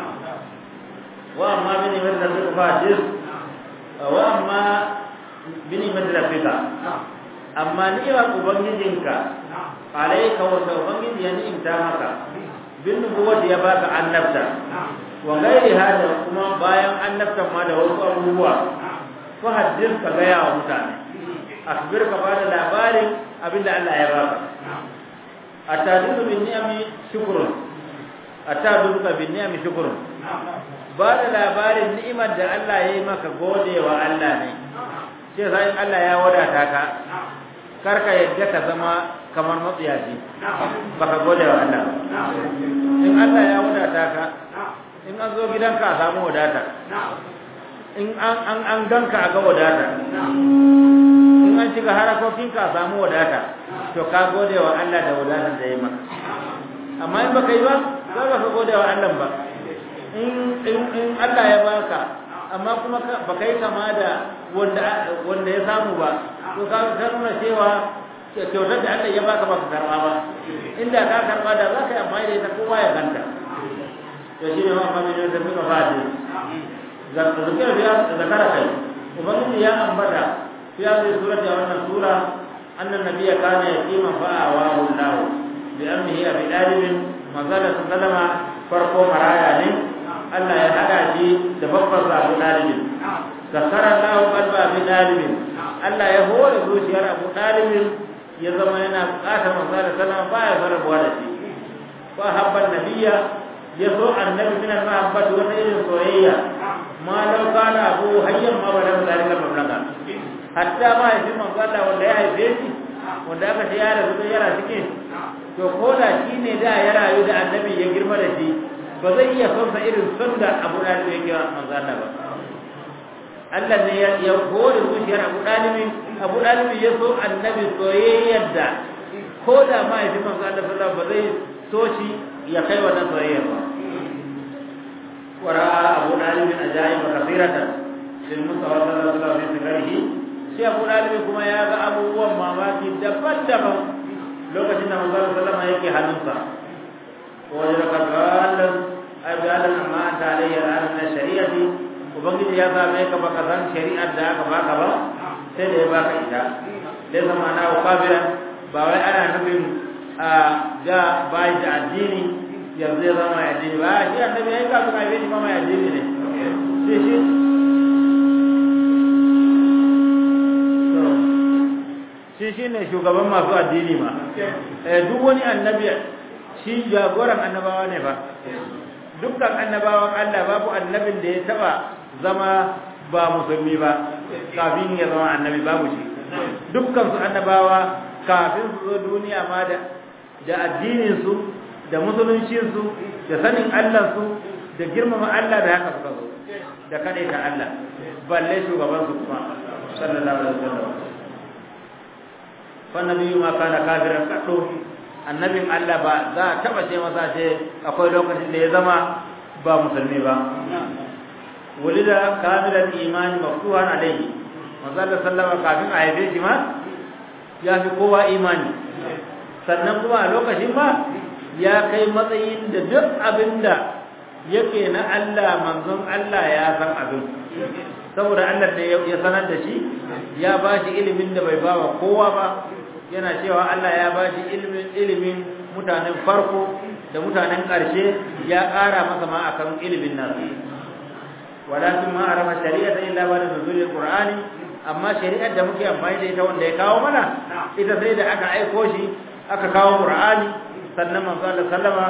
wa amma bini madda fi fadis wa amma bini madda fi amma ni'imar ubangijinka alaika wanda ubangiji ya ni'imta maka bin nubuwati ya baka annabta wa gairi hada kuma bayan annabtan ma da wasu abubuwa fa haddis ka gaya wa mutane akbir ka bada labarin abinda Allah ya baka atadiru bin ni'ami shukrun atadiru ka bin ni'ami shukrun bada labarin ni'imar da Allah ya yi maka godewa Allah ne sai sai Allah ya wadata ka karka yadda ka zama kamar matsiyaci baka gode wa Allah in Allah ya wadata ka in an zo gidanka a samu wadata in an an an ganka a ga wadata in an shiga harakokinka a samu wadata to ka gode wa Allah da wadatar da ya maka amma in baka yi ba za ka gode wa Allah ba in in Allah ya baka amma kuma baka yi kama da wanda wanda ya samu ba to ka ka nuna cewa kyautar da Allah ya baka baka karba ba inda ka karba da za ka yi amfani da ita kowa ya ganta to shine ma fa min da muka fadi zakara biya zakara kai ubangiji ya ambata ya zai sura da wannan sura annan nabiyya kana yatima fa awahu Allah bi amrihi abi dalibin mazala sallama farko maraya ne Allah ya hada shi da babbar Abu Dalibin zakara Allah qalba Abi Dalibin Allah ya hore zuciyar Abu Dalibin ya zama yana bukatar manzo da sallama baya sarrafa da shi fa habban nabiyya ya so annabi min al-mahabbati wata irin soyayya ma law kana abu hayyan ma bala zalika mablaga hatta ma yafi manzo Allah wanda ya haife shi wanda aka ce ya rasu da yara cikin to ko da shi ne da ya rayu da annabi ya girma da shi ba zai iya son sa irin son da Abu Dalib ya kira manzo Allah ba Allah ne ya ya hore zuciyar Abu Dalib Abu Dalib ya so annabi soyayyar da ko da ma yafi manzo Allah sallallahu ba zai so shi ya kai wannan soyayyar ba wara Abu Dalib ajaib kathiratan lil Mustafa sallallahu alaihi wasallam fi sirrihi shi Abu Dalib kuma ya ga abubuwan mamaki daban-daban lokacin da manzo sallama yake hannunsa wajen da karbalan ajalan amma ta alayya ran na shari'ati ubangiji ya same ka baka san shari'ar da aka baka ba sai da ya baka ita dai zama na kafiran ba wai ana nufin a ga bai da addini yanzu ya zama addini ba shi annabi ya yi kafin a yi shi ma mai addini ne sai shi shi shi ne shugaban masu addini ma duk wani annabi shi jagoran annabawa ne ba dukkan annabawan Allah babu annabin da ya taba zama ba musulmi ba kafin ya zama annabi babu shi dukkan su annabawa kafin su zo duniya ma da da addinin su da musuluncin su da sanin Allah su da girmama Allah da haka suka zo da kadaita Allah balle shugaban su kuma sallallahu alaihi wasallam fannabi ma kana kafiran kaddo annabin Allah ba za a taba ce masa ce akwai lokacin da ya zama ba musulmi ba wulida kamilan imani maftuhan alayhi manzo Allah sallama kafin a haife shi ma ya fi kowa imani sannan kuma a lokacin ma ya kai matsayin da duk abinda yake na Allah manzon Allah ya san abin saboda Allah da ya sanar da shi ya ba shi ilimin da bai bawa kowa ba yana cewa Allah ya ba shi ilimin ilimin mutanen farko da mutanen ƙarshe ya ƙara masa ma akan ilimin nan walakin ma arafa shari'ata illa ba da nuzulil qur'ani amma shari'ar da muke amfani da ita wanda ya kawo mana ita sai da aka aiko shi aka kawo qur'ani sannan manzo Allah sallama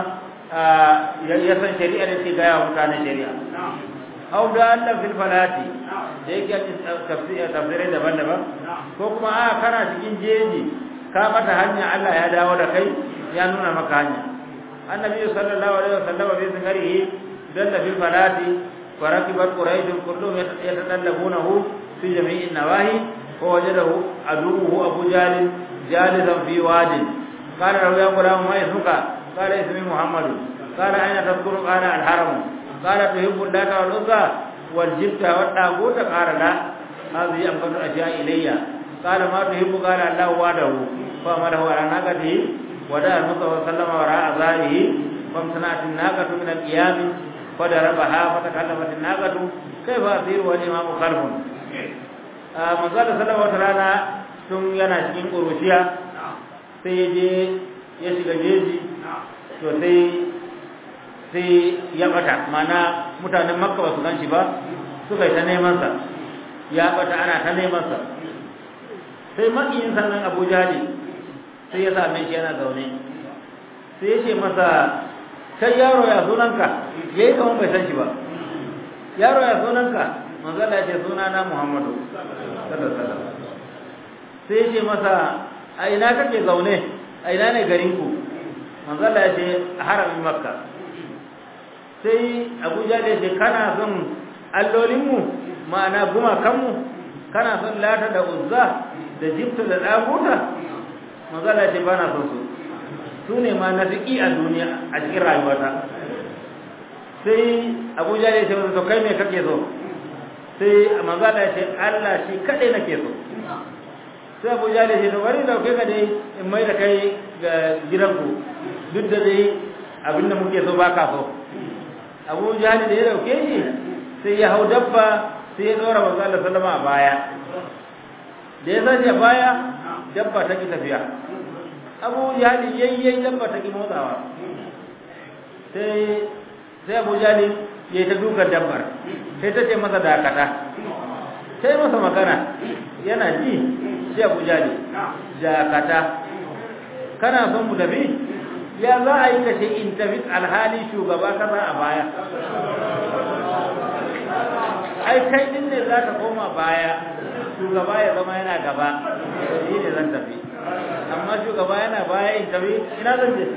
ya san shari'ar da ke ga mutanen shari'a au da Allah fil falati da yake tafsirai daban-daban ko kuma a kana cikin jeji ka mata hanya Allah ya dawo da kai ya nuna maka hanya annabi sallallahu alaihi wasallam bi zikrihi dalla fil falati farakibat quraish kulluhum yatadallabunahu fi jami'in nawahi fa wajadahu aduhu abu jalil jalisan fi wadin qala lahu ya gulam ma ismuka qala ismi muhammad qala aina tadhkuru qala al haram qala tuhibbu allata wal uzza wal jibta wad daguta qala la hadhihi amkanu ashiya ilayya qala ma tuhibbu qala allah wadahu fa amarahu ala naqati wada al-mustafa sallama wara azarihi famtanat an-naqatu min al-qiyam فضربها فتكلمت الناقة كيف أثير والإمام خلف manzo da sallallahu alaihi rana tun yana cikin ƙuruciya sai je ya shiga jeji to sai sai ya bata mana mutanen makka ba su gan shi ba suka yi ta neman sa ya bata ana ta neman sa sai makiyin sannan abu jali sai ya same shi yana zaune sai ya ce masa kai yaro ya sunanka yayi kamar bai san shi ba yaro ya sunanka manzo Allah ya ce sunana Muhammadu sallallahu alaihi wasallam sai ya ce masa a ina kake zaune a ina ne garin ku manzo Allah ya ce a haramin Makka sai Abu Jahl ya ce kana son allolin mu ma'ana gumakan mu kana son Lata da Uzza da Jibta da Daguta manzo Allah ya ce bana son su su ne ma na fiƙi a duniya a cikin rayuwata sai abuja ya ce to kai me kake so sai manzala ya ce Allah shi kadai nake so sai abuja ya ce to bari da kai ka dai in mai da kai ga gidanku duk da dai abin da muke so baka so abuja ne da ya dauke shi sai ya hau dabba sai ya dora manzala sallama a baya da ya sashi a baya dabba ta ki tafiya abu jahali yayyayi dabba ta ki motsawa sai sai abu jahali ya yi ta dukan dabbar sai ta ce masa dakata sai masa magana yana ji sai abu jahali dakata kana son mu tafi ya za a yi kashe in tafi alhali shugaba kaza a baya ai kai din ne za ka koma baya shugaba ya zama yana gaba shi ne zan tafi amma shugaba yana baya in tafi ina zan je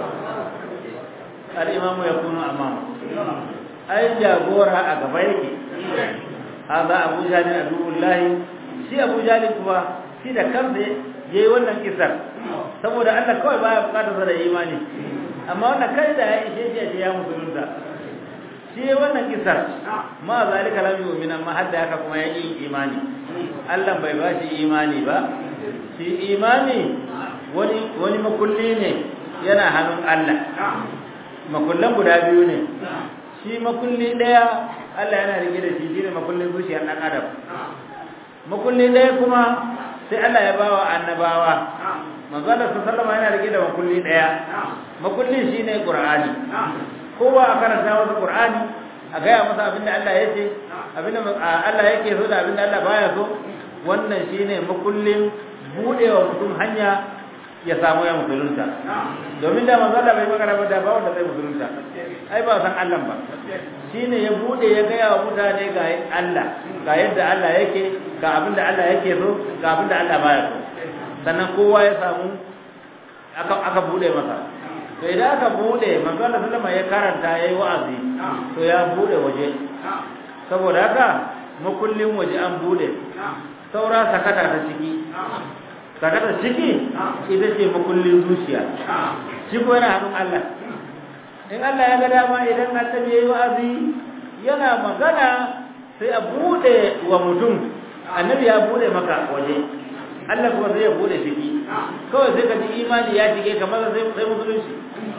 al'imamu ya kuno amama ai jagora a gaba yake haza abu jalin adullahi shi abu jalin kuwa shi da kansa ya yi wannan kisar saboda Allah kawai baya bukatar sa da imani amma wannan kai da ya ishe shi ya musulunta shi wannan kisar ma zalika lam yu'min amma hadda haka kuma ya yi imani Allah bai ba shi imani ba shi imani wani wani makulli ne yana hannun Allah makullan guda biyu ne shi makulli daya Allah yana rike da shi shine makullin zuciyar dan adam makulli daya kuma sai Allah ya bawa annabawa manzo Allah sallallahu alaihi yana rike da makulli daya makulli shine Qur'ani kowa a karanta masa Qur'ani a gaya masa abinda Allah ya ce abinda Allah yake so da abinda Allah baya so wannan shine makullin budewa mutum hanya ya samu ya musulunta domin da manzo Allah bai magana ba da ba wanda zai musulunta ai ba san Allah ba shine ya bude ya gaya wa mutane ga Allah ga yadda Allah yake ga abinda Allah yake so ga abinda Allah baya so sannan kowa ya samu aka aka bude masa to idan aka bude manzo Allah sallama ya karanta yayi wa'azi to ya bude waje saboda haka makullin waje an bude saura sakata ta ciki sakata ciki ita ce makullin zuciya shi ko yana hannun Allah in Allah ya ga dama idan annabi yayi wa'azi yana magana sai a bude wa mutum annabi ya bude maka waje Allah kuma sai ya bude ciki kawai sai ka ji imani ya shige kamar sai sai musulunci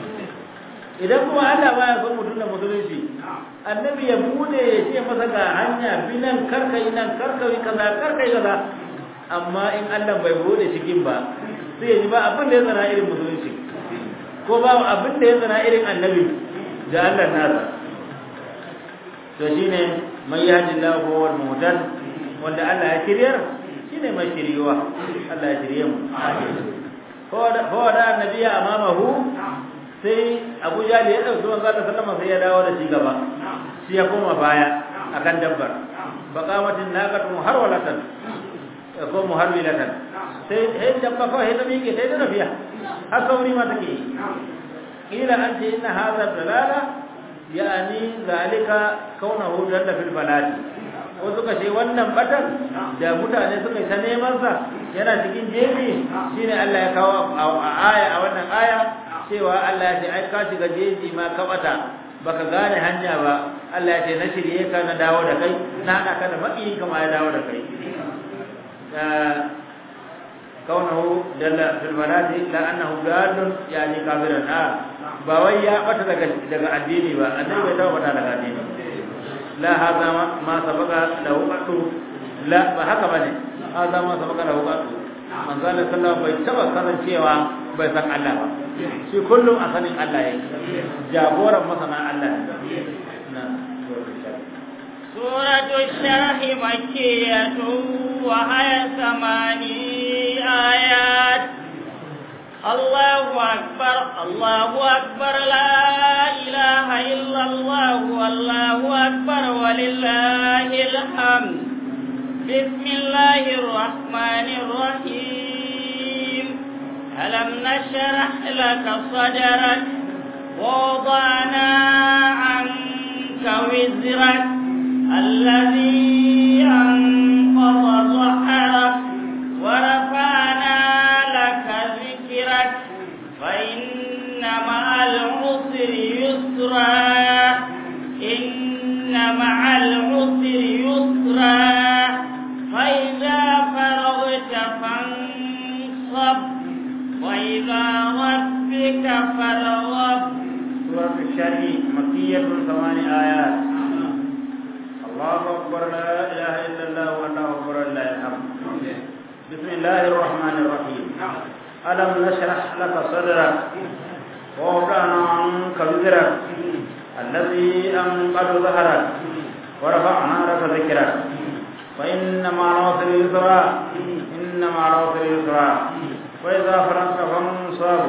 idan kuma Allah baya son mutum da musulunci annabi ya bude ya ce masa ga hanya binan karkai nan karkai kaza karkai kaza amma in Allah bai bude cikin ba sai ya ji ba abin da ya tsara irin musulunci ko ba abin da ya tsara irin annabi da Allah nasa to shine mai yahdillahu wal muhtad wanda Allah ya kiryar shine mai shiriwa Allah ya shirye mu ko da annabi ya amamahu sai Abu Jali ya dauki manzo Allah sallama sai ya dawo da shi gaba shi ya koma baya akan dabbar baqamatin naqatu harwalatan ko muharwilatan sai sai dabba kawai ta miƙe sai ta tafiya haka wuri ma take kila an ce inna hadha dalala yani zalika kaunahu dalla fil baladi ko suka ce wannan batan da mutane suka yi ta neman sa yana cikin jeji shine Allah ya kawo a aya a wannan aya cewa Allah ya ce ai ka shiga jeji ma ka bata baka gane hanya ba Allah ya ce na shirye ka na dawo da kai na hada ka da maki kama ya dawo da kai kaunahu dalla fil baladi la annahu dalun yani kafiran a ba wai ya bata daga daga addini ba annabi bai taɓa bata daga addini la hada ma sabaka lahu qatu la ba haka bane hada ma sabaka lahu qatu manzo Allah sallallahu bai taba kasancewa bai san Allah ba shi kullum a sanin Allah yake jagoran masana Allah na سورة الشرح مكية وهي ثماني آيات الله أكبر الله أكبر لا إله إلا الله والله أكبر ولله الحمد بسم الله الرحمن الرحيم ألم نشرح لك صدرك ووضعنا عنك وزرك الذي أنقض ظهرك ورفعنا لك ذكرك فإن مع العسر يسرا إن مع العسر يسرا فإذا فرغت فانصب وإلى ربك فارغب سورة الشرح مكية ثمان آيات الله أكبر لا إله إلا الله والله أكبر لله الحمد بسم الله الرحمن الرحيم ألم نشرح لك صدرك ووضعنا عنك وزرك الذي أنقذ ظهرك ورفعنا لك ذكرك فإن مع العسر يسرا إن مع العسر يسرا وإذا فرغت فانصب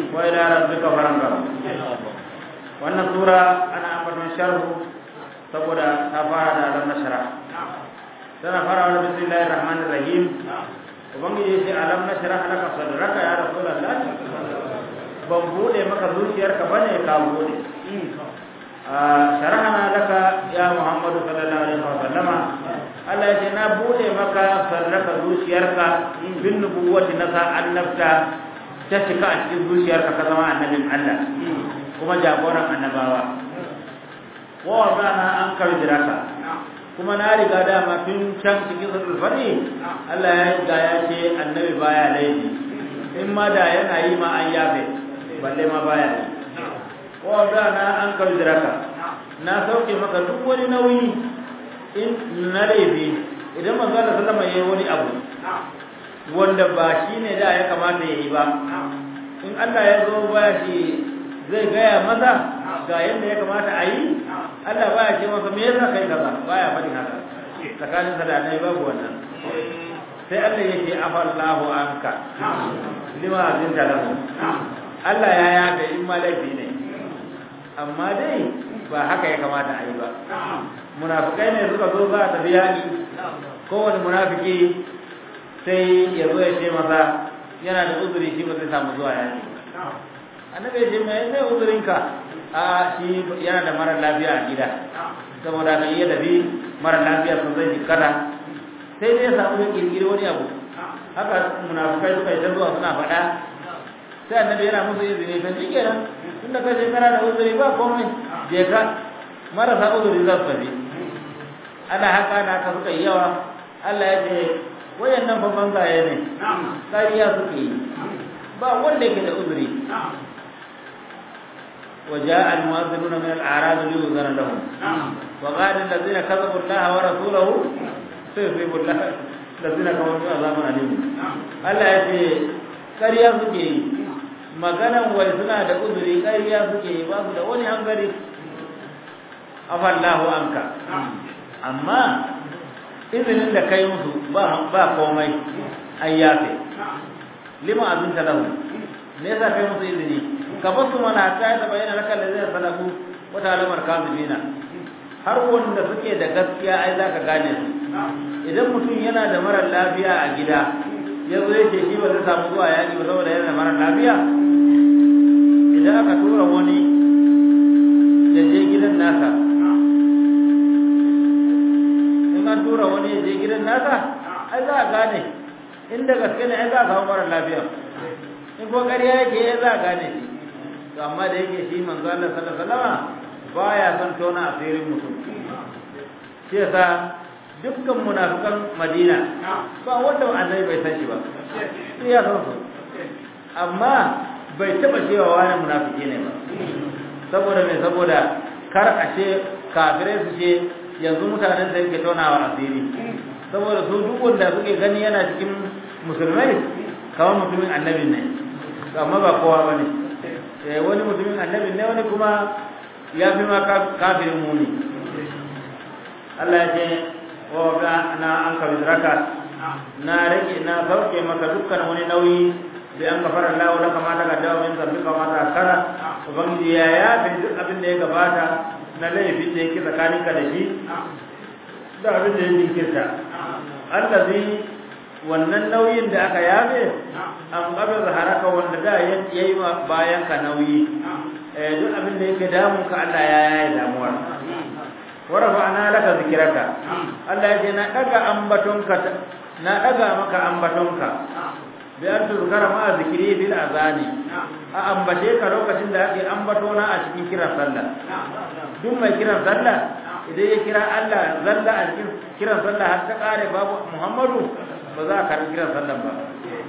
wa ila rabbika faranga wannan sura ana ambaton sharhu saboda ta fara da alam nashra tana fara da bismillahir rahmanir rahim ubangiji ya ce alam nashra laka sadraka ya rasulullah ban bude maka zuciyarka bane ka bude sharhana laka ya muhammadu sallallahu alaihi wasallama Allah ya ce na bude maka sarraka zuciyarka bin nubuwati na sa annabta ta cika a cikin zuciyarka ka zama annabin Allah kuma jagoran annabawa wa wadana an kardiraka kuma na riga dama tun can cikin suratul fari Allah ya riga ya ce annabi baya laifi in ma da yana yi ma an yafe balle ma baya yi wa wadana an kardiraka na sauke maka duk wani nauyi in na laifi idan manzo Allah sallama yayi wani abu wanda ba shine da ya kamata yayi ba in Allah ya zo ba shi zai gaya maza ga yadda ya kamata a yi Allah baya ce masa me yasa kai kaza baya faɗin haka tsakanin sa da nai babu wannan sai Allah ya ce afallahu anka lima azinta lahu Allah ya yafe in ma laifi ne amma dai ba haka ya kamata a yi ba munafikai ne suka zo za a tafi yaƙi kowane munafiki sai ya zo ya ce masa yana da uzuri shi ba zai samu zuwa yaƙi annabi ya ce mai sai uzurinka a shi yana da mara lafiya a gida saboda kan iya tafi mara lafiya sun zai jikkata sai dai ya samu ya kirkiri wani abu haka munafikai suka yi ta zuwa suna faɗa sai annabi yana musu izini kan shi kenan tunda ka shekara da uzuri ba komai je ka marasa uzuri za su tafi ana haka na haka suka yi yawa Allah ya ce wayannan fa banzaye ne kariya suke yi ba wanda yake da uzuri وجاء المؤذنون من الأعراب ليؤذن لهم وقال الذين كذبوا الله ورسوله سيصيب الله الذين كفروا عذاب أليم Allah ya ce ƙarya suke yi maganan wai suna da uzuri ƙarya suke yi ba su da wani hangari afallahu anka amma izinin da kai musu ba ba komai an yafe lima azinta lahu me yasa kai musu izini ka basu mana ta ta bayyana laka da zai sadaku wata alamar kazibina har wanda suke da gaskiya ai zaka gane su idan mutum yana da mara lafiya a gida ya zo yake shi ba zai samu zuwa yaƙi ba saboda yana da mara lafiya idan aka tura wani ya je gidan nasa in an tura wani ya je gidan nasa ai za a gane inda gaske ne ai za a samu mara lafiya in ko ƙarya yake ya za a gane shi to amma da yake shi manzo Allah sallallahu alaihi wasallam baya son tona asirin mutum shi yasa dukkan munafikan Madina ba wanda annabi bai san shi ba sai ya san su amma bai taba cewa wani munafiki ne ba saboda me saboda kar a ce kafirai su ce yanzu mutanen da yake tonawa asiri saboda su duk wanda suke gani yana cikin musulmai kawai mutumin annabin ne amma ba kowa bane eh wani mutumin annabin ne wani kuma ya fi ma kafirin muni Allah ya ce wa ga na an ka bizraka na rage na sauke maka dukkan wani nauyi da an gafara Allah laka ma daga dawo min zambika ma ta kara ubangiji ya ya fi duk abin da ya gabata na laifin da yake tsakaninka da shi da abin da ya jinkirta allazi wannan nauyin da aka yabe an ƙabar haraka wanda da ya yi bayan ka nauyi duk abin da yake damun ka Allah ya yaye damuwar warafa ana laka zikiraka Allah ya ce na daga ambatonka na daga maka ambatonka bi an tuzkara ma zikiri bil azani a ambace ka lokacin da ake ambatona a cikin kiran sallah duk mai kiran sallah idan ya kira Allah zalla a cikin kiran sallah har ta kare babu Muhammadu ba za a karbi kiran sallan ba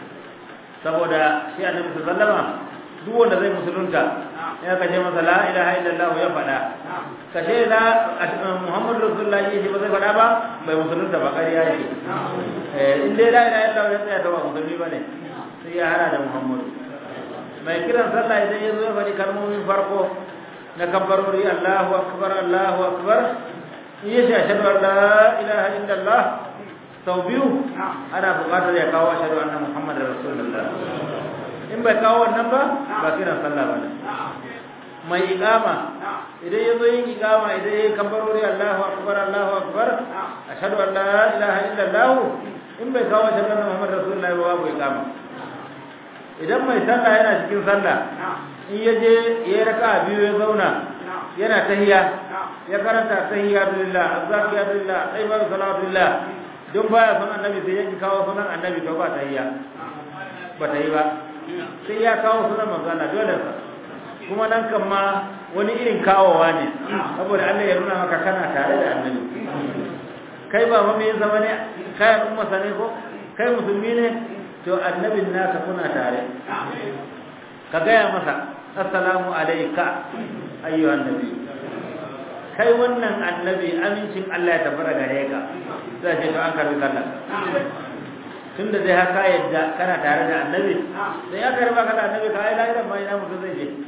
saboda shi annabi sallama duk wanda zai musulunta ya kace masa la ilaha illallah ya faɗa kace la muhammadu rasulullah ya ce ba zai faɗa ba bai musulunta ba ƙarya yake eh in dai la ilaha illallah ya tsaya ta ba musulmi bane sai ya hana da muhammadu mai kiran sallah idan ya zo ya faɗi kalmomin farko na kabbarori Allahu akbar Allahu akbar in ya ce ashhadu an la ilaha illallah sau biyu ana buƙatar ya kawo ashhadu anna muhammadar rasulullah in bai kawo wannan ba ba kiran sallah ba ne mai iqama idan ya zo yin iqama idan ya kabbarori Allahu akbar Allahu akbar ashhadu an la ilaha illa Allah in bai kawo shahada Muhammad rasulullahi ba babu iqama idan mai sallah yana cikin sallah in ya je ya raka biyu ya zauna yana tahiyya ya karanta tahiyyatulillah azzakiyatulillah tayyibar salatulillah don baya son annabi sai yake kawo sunan annabi to ba tahiyya ba ta yi ba sai ya kawo sunan manzo Allah dole sa kuma nan kan ma wani irin kawowa ne saboda Allah ya nuna maka kana tare da annabi kai ba ma me zama ne kai umma sane ko kai musulmi ne to annabin naka kuna tare ka gaya masa assalamu alayka ayyuhan nabi kai wannan annabi amincin Allah ya tabbata gare ka sai ce to an karbi sallar tunda dai haka yadda kana tare da annabi sai ya karba ka da annabi ka ai lahiran ma ina mutum zai je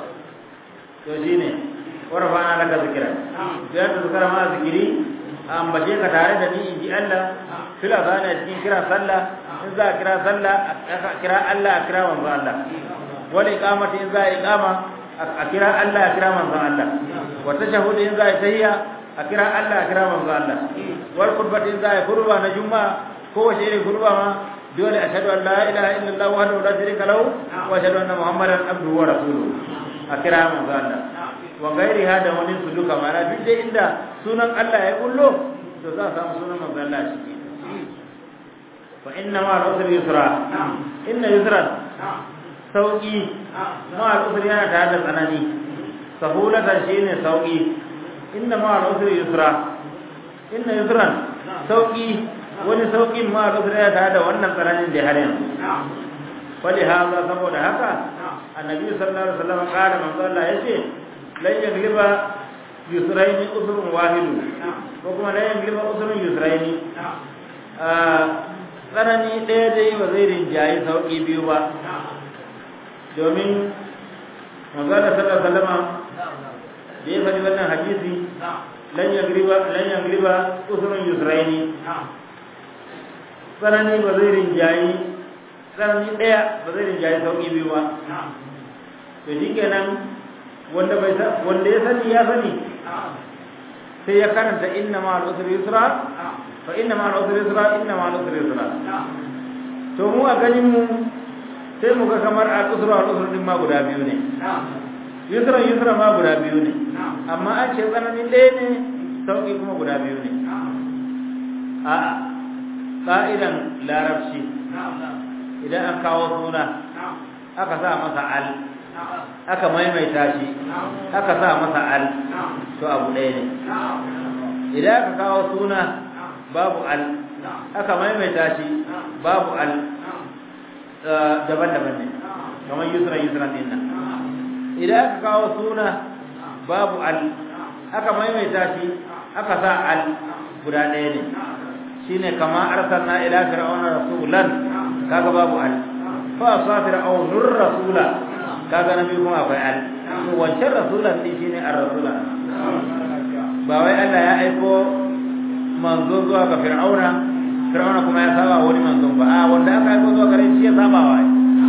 to shine warfa'ana laka zikra ya ta zikra ma zikiri ambace ka tare da ni inji Allah fila zana cikin kira sallah in za a kira sallah a kira Allah a kira manzo Allah wal iqamati in za a iqama a kira Allah a kira manzo Allah wa tashahhud in za a tahiyya a kira Allah a kira manzo Allah wal qurbati in za a qurba na juma'a ko wace irin qurba ma dole ashhadu an la ilaha illallah wahdahu la sharika lahu wa ashhadu anna muhammadan abduhu wa rasuluhu a kira manzo Allah wa gairi hada wani su duka mana duk da inda sunan Allah ya kullo to za a samu sunan manzo Allah shi fa inna ma al-usri yusra inna yusra sauki ma al-usri yana tare da tsanani sahulatan shine sauki inna ma al-usri yusra inna yusran sauki wani saukin ma al-usri yana tare da wannan tsananin da har yanzu fali haza saboda haka annabi sallallahu alaihi wasallam kana manzo Allah yace lan yagliba yusraini usrun wahidu ko kuma lan yagliba usrun yusraini tsanani ɗaya dai ba zai rinjayi sauƙi biyu ba domin manzana sallallahu alaihi wasallam da ya faɗi wannan hadisi lan yagliba lan yagliba usrun yusraini tsanani ba zai rinjayi tsanani ɗaya ba zai rinjayi sauƙi biyu ba to shi kenan wanda bai wanda ya sani ya sani sai ya karanta inna ma al-usri yusra fa inna ma al-usri yusra inna ma al-usri yusra to mu a ganin mu sai mu ga kamar al-usra al-usra din ma guda biyu ne yusra yusra ma guda biyu ne amma an ce tsananin ɗaya ne sauƙi kuma guda biyu ne a'a ƙa'idan larabci idan an kawo suna aka sa masa al aka maimaita shi aka sa masa al to abu ɗaya ne idan aka kawo suna babu al aka maimaita shi babu al daban-daban ne kamar yusran yusran din nan idan aka kawo suna babu al aka maimaita shi aka sa al guda ɗaya ne shine kama arsalna ila fir'auna rasulan kaga babu al fa sa fir'aunur rasula kaga nabi kuma akwai al to wancan rasulan din shine ar-rasula ba wai Allah ya aiko manzo zuwa ga fir'auna fir'auna kuma ya saba wani manzon ba a wanda aka aiko zuwa gare shi ya saba wa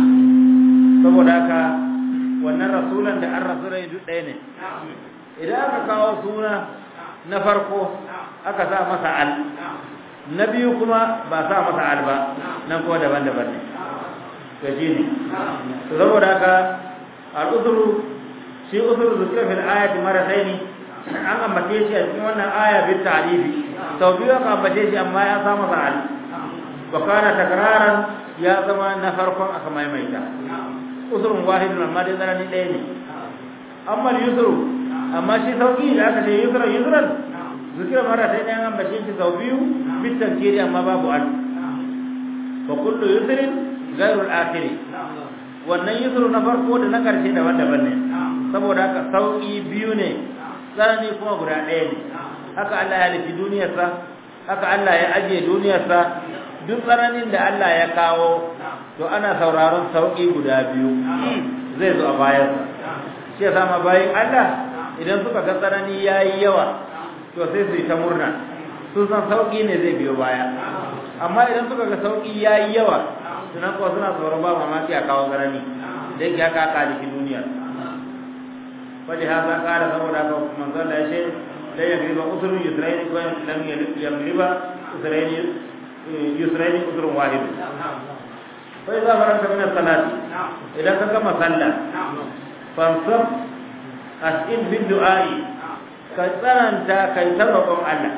saboda haka wannan rasulan da ar-rasulan duk ɗaya ne idan aka kawo suna na farko aka sa masa al na biyu kuma ba sa masa al ba nan kuma daban-daban ne to shine to saboda haka al'uzuru shi uzuru zikra fil ayati marataini an ambace shi a cikin wannan aya bil ta'rifi sau biyu aka ambace shi amma ya samu sa'al wa kana takraran ya zama na farkon aka maimaita uzurun wahidun amma dai zarani ɗaya ne amma yusru amma shi sauki da aka ce yusra yusran zikra marataini an ambace shi sau biyu bil tankiri amma babu al fa kullu yusrin ghairu al-akhiri wannan yusru na farko da na karshe daban-daban ne saboda haka sauki biyu ne tsanani kuma guda ɗaya ne haka Allah ya halitta duniyarsa haka Allah ya ajiye duniyarsa duk tsananin da Allah ya kawo to ana sauraron sauki guda biyu zai zo a bayansa shi yasa ma bayin Allah idan suka ga tsanani yayi yawa to sai su yi ta murna sun san sauki ne zai biyo baya amma idan suka ga sauki yayi yawa sunan kuwa suna tsoron ba mamaki a kawo garani da yake haka aka jiki duniya wani hasa kara saboda haka manzon da ya ce la yagriba usrun yusraini ko lam yagriba usraini yusraini usrun wahid fa idza faranta min as-salati idan ka gama sallah fansab as'in bi du'a'i ka tsananta kai ta roƙon Allah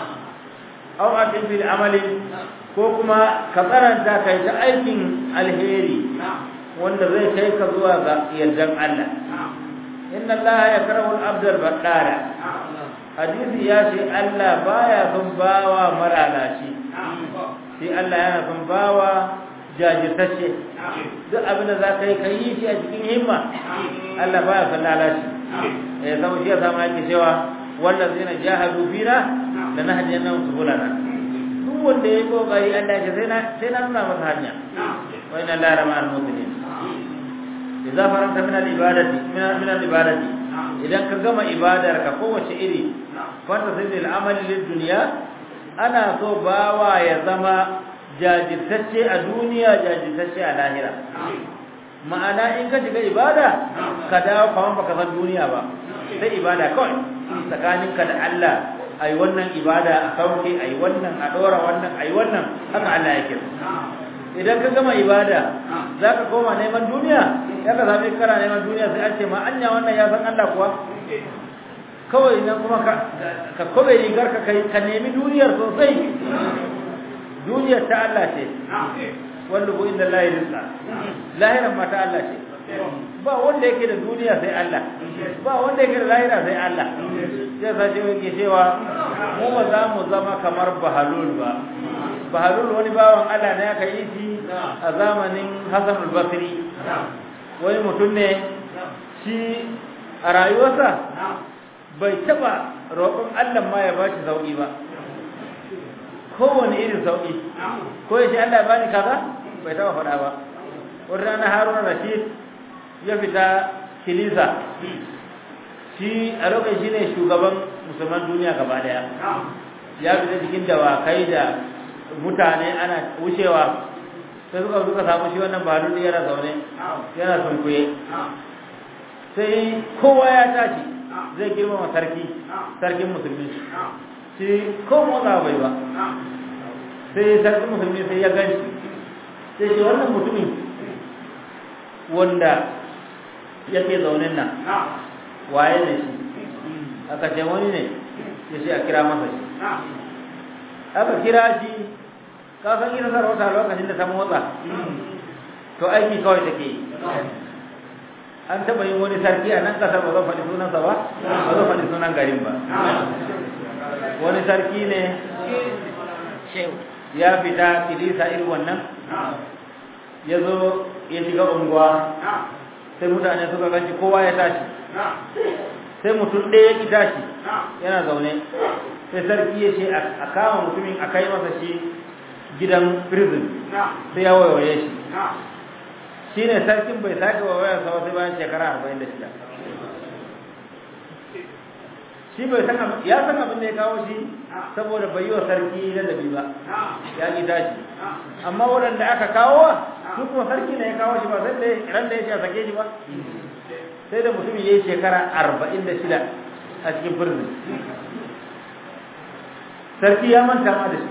aw atin bil amali ko kuma ka tsananta kai ta aikin alheri wanda zai kai ka zuwa ga yardan Allah inna Allah yakrahu al-abd al-baddara hadisi ya ce Allah baya son bawa maralashi sai Allah yana son bawa jajirtacce duk abin da za ka yi ka yi shi a cikin himma Allah baya son lalashi eh saboda shi ya samu yake cewa wannan zai na jahadu fina da na hajiyar nan su bulana duk wanda ya yi kokari Allah ya sai na sai na nuna masa hanya wa inna la rama al muslimin idza faranta min al ibadati min min al ibadati idan ka gama ibadar ka kowace iri fanta sai al amali lid dunya ana so bawa ya zama jajirtacce a duniya jajirtacce a lahira ma'ana in ka shiga ibada ka dawo kaman baka san duniya ba sai ibada kawai tsakaninka da Allah ai wannan ibada a sauke ai wannan a dora wannan ai wannan haka Allah yake idan ka gama ibada zaka koma neman duniya ya ka zabi kana neman duniya sai an ce ma anya wannan ya san Allah kuwa kawai nan kuma ka ka kobe rigar ka kai ka nemi duniyar sosai duniyar ta Allah ce wanda bu inda Allah rizqa lahiran ma ta Allah ce ba wanda yake da duniya sai Allah ba wanda yake da lahira sai Allah sai sa ce yake cewa mu ba za mu zama kamar bahalul ba bahalul wani bawan Allah ne aka yi shi a zamanin Hassan al-Basri wani mutum ne shi a rayuwarsa bai taba roƙon Allah ma ya bashi sauki ba kowane irin sauki ko ya ce Allah ya bani kaza bai taba faɗa ba wata rana Haruna Rashid ya fita kilisa shi a lokacin shi ne shugaban musulman duniya gaba daya ya fita cikin dawakai da mutane ana wucewa sai suka suka samu shi wannan balu yana zaune yana sunkuye sai kowa ya tashi zai girmama sarki sarkin musulmi shi ko motsa bai ba sai sarkin musulmi sai ya ganshi sai shi wannan mutumin wanda yake zaunin nan waye ne shi aka ce wani ne ya ce a kira masa shi aka kira shi ka san ita sarauta lokacin da ta motsa to aiki kawai take yi an taɓa yin wani sarki a nan ƙasar ba zan faɗi sunansa ba ba zan faɗi sunan garin ba wani sarki ne ya fita kilisa irin wannan ya zo ya shiga unguwa sai mutane suka ganci kowa ya tashi sai mutum ɗaya ya tashi yana zaune sai sarki ya ce a kama mutumin a kai masa shi gidan prison sai ya wayewaye shi shi ne sarkin bai sake wayewayar sa sai bayan shekara arba'in da shida shi bai san ya san abin da ya kawo shi saboda bai yi wa sarki ladabi ba ya ƙi tashi amma waɗanda aka kawo su kuma sarki ne ya kawo shi ba sai da ran da ya ce a sake shi ba sai da mutum ya yi shekara arba'in da shida a cikin birnin sarki ya manta ma da shi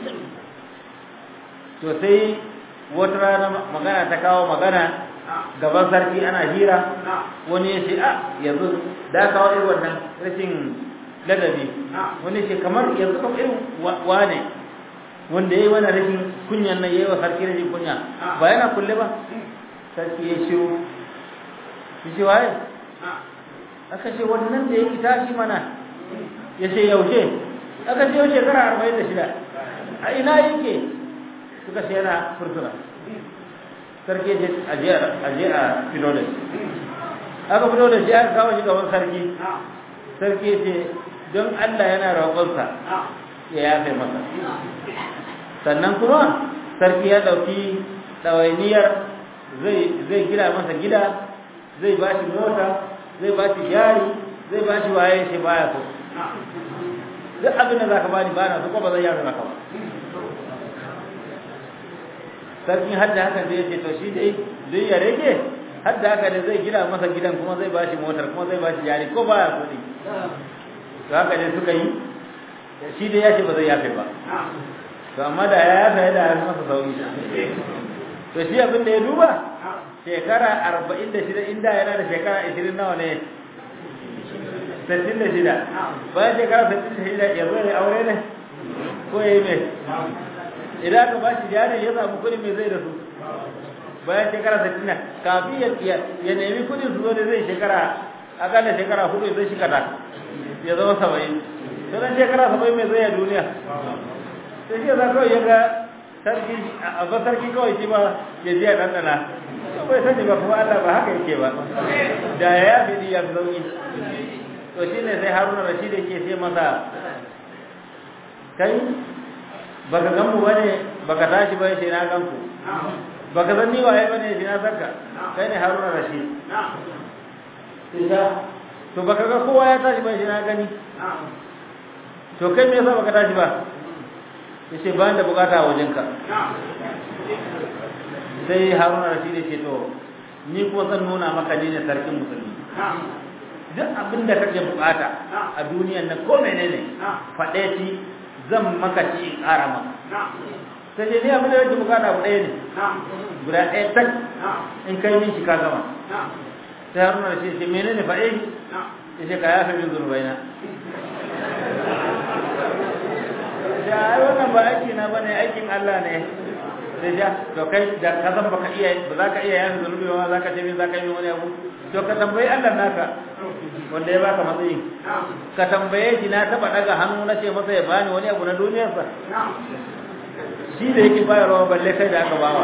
to sai wata rana magana ta kawo magana gaban sarki ana hira wani ya ce a yanzu da kawo irin wannan rashin ladabi wani ce kamar yanzu kamar irin wane wanda ya yi wani rashin kunyan nan ya yi wa sarki rashin kunya ba yana kulle ba sarki ya shiru ya ce waye aka ce wannan da ya ki tashi mana ya ce yaushe aka ce yau shekara arba'in da shida a ina yake suka ce yana furtuna sarki ya ce aje a fito da shi aka fito da shi aka kawo shi gaban sarki sarki ya ce don Allah yana roƙonsa ya yafe masa sannan kuma sarki ya ɗauki ɗawainiyar zai gina masa gida zai ba shi mota zai ba shi jari zai ba shi waye shi baya so duk abin da za ka bani ba na so ko ba zai yafe maka ba sarkin hadda haka zai ce to shi dai dai ya rage hadda haka da zai gina masa gidan kuma zai bashi motar kuma zai bashi jari ko baya kuɗi to haka ne suka yi shi dai ya ce ba zai yafe ba to amma da ya yafe ya da ya masa sauki to shi abin da ya duba shekara arba'in da shida inda yana da shekara ashirin nawa ne sittin da shida bayan shekara sittin da shida ya zo ya aure ne ko ya yi mai idan aka ba shi jari ya samu kuɗi mai zai da su bayan shekara sittin kafin ya ya nemi kuɗin su zo da zai shekara akalla shekara hudu zai shekara ya zama saba'in sannan shekara saba'in mai zai a duniya sai shi ya za kawai ya ga sarki a ba sarki kawai shi ba ya ji a ɗanɗana bai sani ba kuma Allah ba haka yake ba da ya fi ya fi sauki to shi ne sai haruna rashid yake sai masa kai baka gan mu bane baka tashi ba sai na gan ku baka san ni waye bane sai na sarka kai ne haruna rashid to baka ga kowa ya tashi ba sai na gani to kai me yasa baka tashi ba yace ba da bukata a wajenka sai haruna rashid ya ce to ni kuma zan nuna maka ni ne sarkin musulmi duk abin da kake bukata a duniyan nan ko menene faɗe shi zan maka ci in ƙara maka sai dai ni abin da kake bukata abu ɗaya ne guda ɗaya tak in kai min shi ka gama sai haruna rashid ya ce menene faɗe shi ya ce ka yafe min zunubaina ya ai wannan ba aiki na bane aikin Allah ne sai ja to kai da ka san baka iya ba za ka iya yanzu zunubi ba za ka ce min za ka yi wani abu to ka tambayi Allah naka wanda ya baka matsayi ka tambaye shi na taba daga hannu na ce masa ya bani wani abu na duniyarsa shi da yake bayarwa balle kai da aka bawa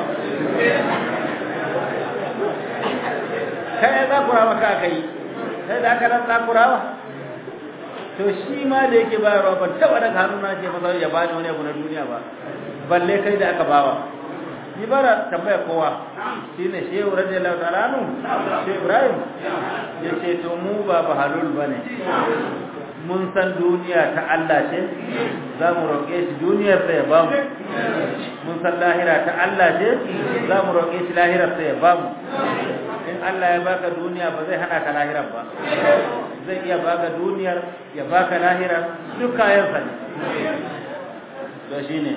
kai za ku rawa ka aka yi sai da aka rasa kurawa to shi ma da yake bayarwa ban taba daga hannu na ce masa ya bani wani abu na duniya ba balle kai da aka bawa ni bara tambaya kowa shine shehu radiyallahu ta'ala anhu shehu ibrahim ya ce to mu ba bahalul bane mun san duniya ta Allah ce za mu roƙe shi duniyar sa ya bamu mun san lahira ta Allah ce za mu roƙe shi lahirar sa ya bamu in Allah ya baka duniya ba zai hana ka lahirar ba zai iya baka duniyar ya baka lahirar duk kayan sa ne to shine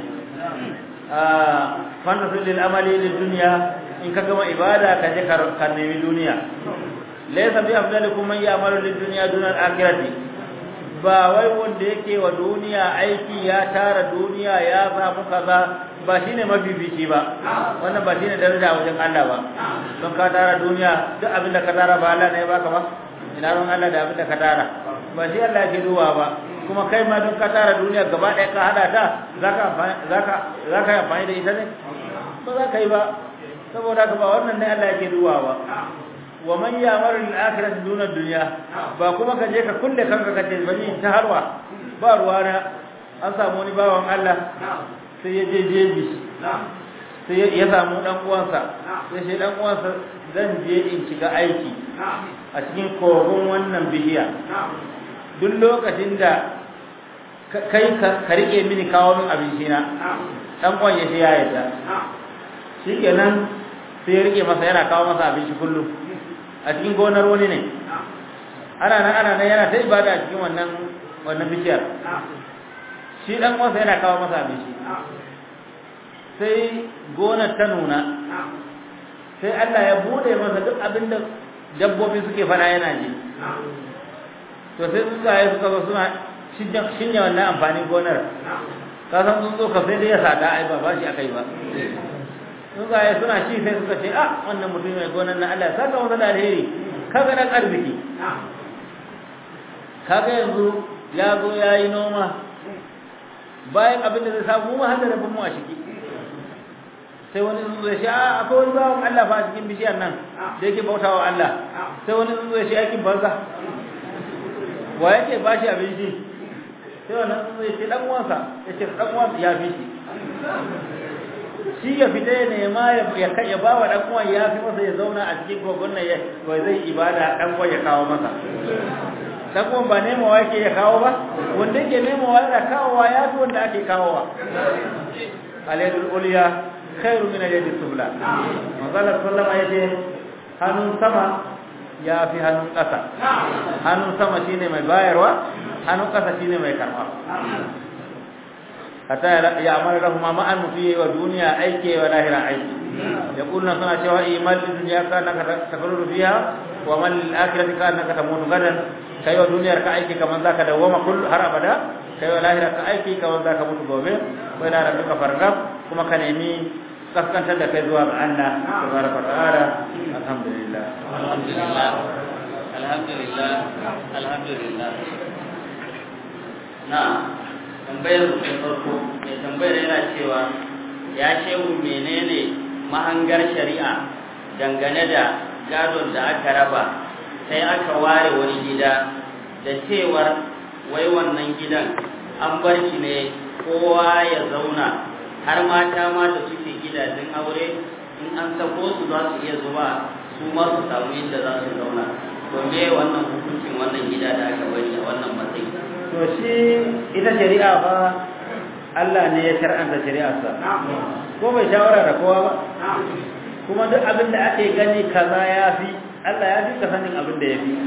fannasu lil amali lid dunya in ka gama ibada ka je ka nemi duniya laysa bi afdalikum man ya'malu lid dunya duna al akhirati ba wai wanda yake wa duniya aiki ya tara duniya ya samu kaza ba shine mafifici ba wannan ba shine daraja wajen Allah ba don ka tara duniya duk abin da ka tara ba Allah ne ya baka ba ina ron Allah da abin da ka tara ba shi Allah yake duwa ba kuma kai ma don ka tara duniya gaba ɗaya ka hada ta za ka yi amfani da ita ne ba za ka yi ba saboda ka ba wannan ne Allah yake duwa ba wa man ya'malu lil akhirati duna dunya ba kuma ka je ka kulle kanka ka ce bani ta harwa ba ruwa na an samu wani bawan Allah sai ya je jeji sai ya samu dan uwansa sai shi dan uwansa zan je in shiga aiki a cikin kogon wannan bihiya duk lokacin da kai ka rike mini kawo min abinci na dan uwan ya shi ya yadda shikenan sai ya rike masa yana kawo masa abinci kullum a cikin gonar wani ne ana nan ana nan yana ta ibada a cikin wannan wannan bishiyar shi dan uwansa yana kawo masa abinci sai gonar ta nuna sai Allah ya bude masa duk abin da dabbobi suke fada yana ji to sai tsuntsaye suka zo suna shinya wannan amfanin gonar ka san tsuntsu ka sai dai ya sada ai ba ba shi akai ba tsuntsaye suna shi sai suka ce ah wannan mutum mai gonar na Allah saka masa da alheri kaga dan arziki kaga yanzu ya zo ya yi noma bayan abin da zai samu mu har da rabin mu a ciki sai wani tsuntsu ya ce a akwai wani bawan Allah fa a cikin bishiyar nan da yake bautawa Allah sai wani tsuntsu ya ce aikin banza wa yake ba shi abinci sai wannan tsuntsu ya ce dan uwansa ya ce dan uwansa ya fi shi shi ya fita ya nema ya ya ba wa dan uwan ya fi masa ya zauna a cikin kogon nan ya zai ibada dan uwan ya kawo masa dan uwan ba nemawa yake ya kawo ba wanda yake nemawa yana kawowa ya fi wanda ake kawowa alaydul ulya khairu min al-yadi sufla manzala sallama yace hannun sama ya fi hannun ƙasa hannun sama shine mai bayarwa hannun ƙasa shine mai karɓa hatta ya amara lahu ma ma'an mutu wa duniya aike wa lahira aiki ya kulna suna cewa imal dunya ka naka tafarru fiha wa man lil akhirati ka naka tamutu gadan kai wa duniyar ka aiki kaman zaka dawoma kull har abada kai wa lahira ka aiki kaman zaka mutu gobe kai da rabbika fargab kuma ka nemi kaskantar da kai zuwa ga Allah tabaraka ta'ala alhamdulillah alhamdulillah alhamdulillah alhamdulillah na tambayar da farko mai tambayar yana cewa ya shehu menene mahangar shari'a dangane da gadon da aka raba sai aka ware wani gida da cewar wai wannan gidan an bar shi ne kowa ya zauna har mata ma da suke gidajen aure in an sako su za su iya zuwa su ma su samu inda za su zauna to me wannan hukuncin wannan gida da aka bari a wannan matsayi to shi ita shari'a fa Allah ne ya shar'anta shari'arsa ko bai shawara da kowa ba kuma duk abin da ake gani kaza ya fi Allah ya fi ka sanin abin da ya fi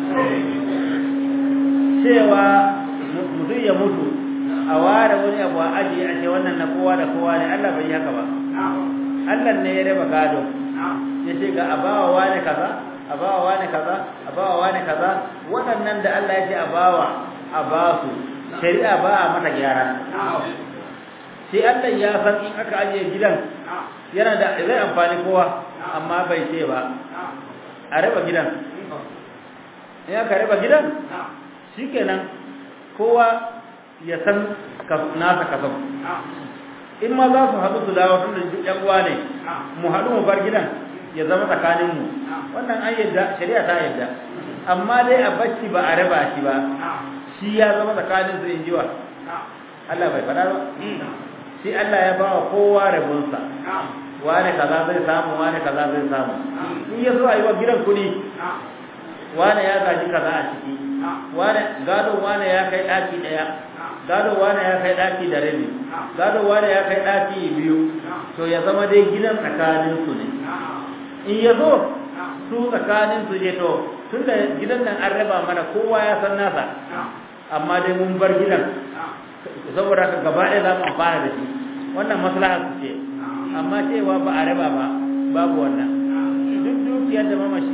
cewa mutum ya mutu a ware wani abu a ajiye a ce wannan na kowa da kowa ne Allah bai yi haka ba Allah ne ya raba gado ya ce ga abawa wane kaza abawa wane kaza abawa wane kaza waɗannan da Allah ya ce abawa a ba su shari'a ba a mata gyara sai Allah ya san in aka ajiye gidan yana da zai amfani kowa amma bai ce ba a raba gidan in aka raba gidan shikenan kowa ya san nasa kasan in ma za su haɗu su dawo tun da ƴan uwa ne mu haɗu mu bar gidan ya zama tsakaninmu wannan an yadda shari'a ta yadda amma dai a bacci ba a raba shi ba shi ya zama tsakanin su in jiwa Allah bai faɗa ba shi Allah ya bawa kowa rabonsa wane kaza zai samu wane kaza zai samu in ya so a yi wa gidan kuɗi wane ya gaji kaza a ciki wane gado wane ya kai ɗaki ɗaya gado wane ya kai ɗaki da rabi gado wane ya kai ɗaki biyu to ya zama dai gidan tsakanin su ne in ya zo su tsakanin su je to tun da gidan nan an raba mana kowa ya san nasa amma dai mun bar gidan saboda haka gaba ɗaya za mu amfana da shi wannan maslaha su ce amma cewa ba a raba ba babu wannan duk dukiyar da mamashi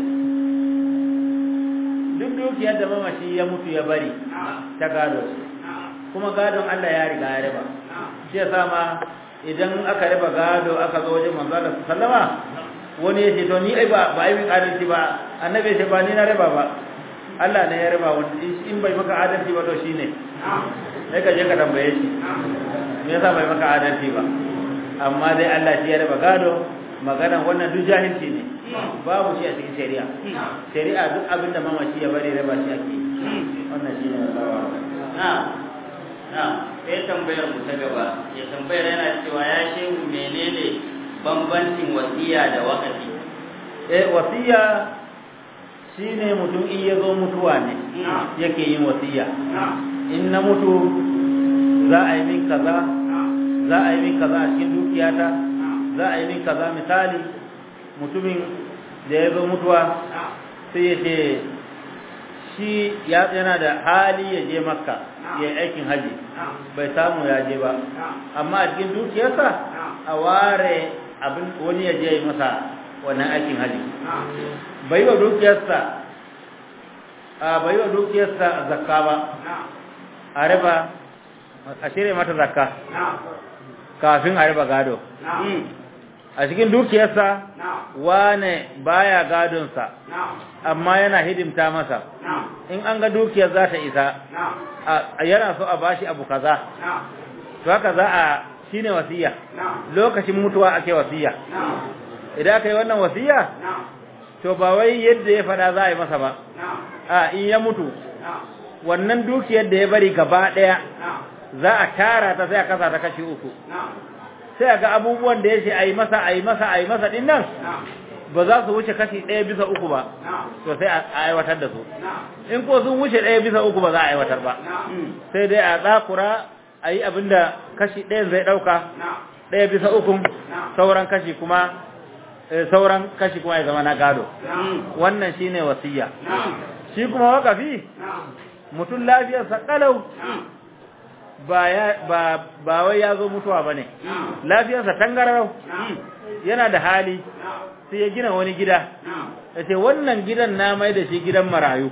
duk dukiyar da mamashi ya mutu ya bari ta gado kuma gadon Allah ya riga ya raba shi yasa ma idan aka raba gado aka zo wajen manzo Allah sallama wani ya ce to ni ai ba ba ai min adalci ba annabi ya ce ba ni na raba ba Allah ne ya raba wanda in bai maka adalci ba to shine sai ka je ka tambaye shi me yasa bai maka adalci ba amma dai Allah shi ya raba gado maganan wannan duk jahilci ne babu shi a cikin shari'a shari'a duk abin da mamaci ya bari raba shi ake wannan shi ne Allah na na sai tambayar mu ta gaba ya tambayar yana cewa ya shehu menene bambancin wasiya da wakafi eh wasiya shine mutum in ya zo mutuwa ne yake yin wasiya in na mutu za a yi min kaza za a yi min kaza a cikin dukiyata za a yi min kaza misali mutumin da ya zo mutuwa sai ya ce shi yana da hali ya je makka ya yi aikin haji bai samu ya je ba amma a cikin dukiyarsa a ware abin wani ya je yi masa wannan aikin haji bai wa dukiyarsa a bai wa dukiyarsa zakka ba a raba a shirya mata zakka kafin a raba gado a cikin dukiyarsa wane baya gadonsa amma yana hidimta masa in an ga dukiyar za ta isa yana so a bashi abu kaza to haka za a shine wasiya lokacin mutuwa ake wasiya idan aka yi wannan wasiya to ba wai yadda ya fada za a yi masa ba a in ya mutu wannan dukiyar da ya bari gaba daya za a tara ta sai a kasa ta kashi uku sai ga abubuwan da ya ce a yi masa a yi masa a yi masa din nan ba za su wuce kashi ɗaya bisa uku ba to sai a aiwatar da su in ko sun wuce ɗaya bisa uku ba za a aiwatar ba sai dai a tsakura a yi abin da kashi ɗaya zai ɗauka ɗaya bisa uku sauran kashi kuma sauran kashi kuma ya zama na gado wannan shine wasiya shi kuma wakafi mutum lafiyarsa kalau ba ba ba wai ya zo mutuwa bane lafiyarsa tangararau yana da hali sai ya gina wani gida yace wannan gidan na mai da shi gidan marayu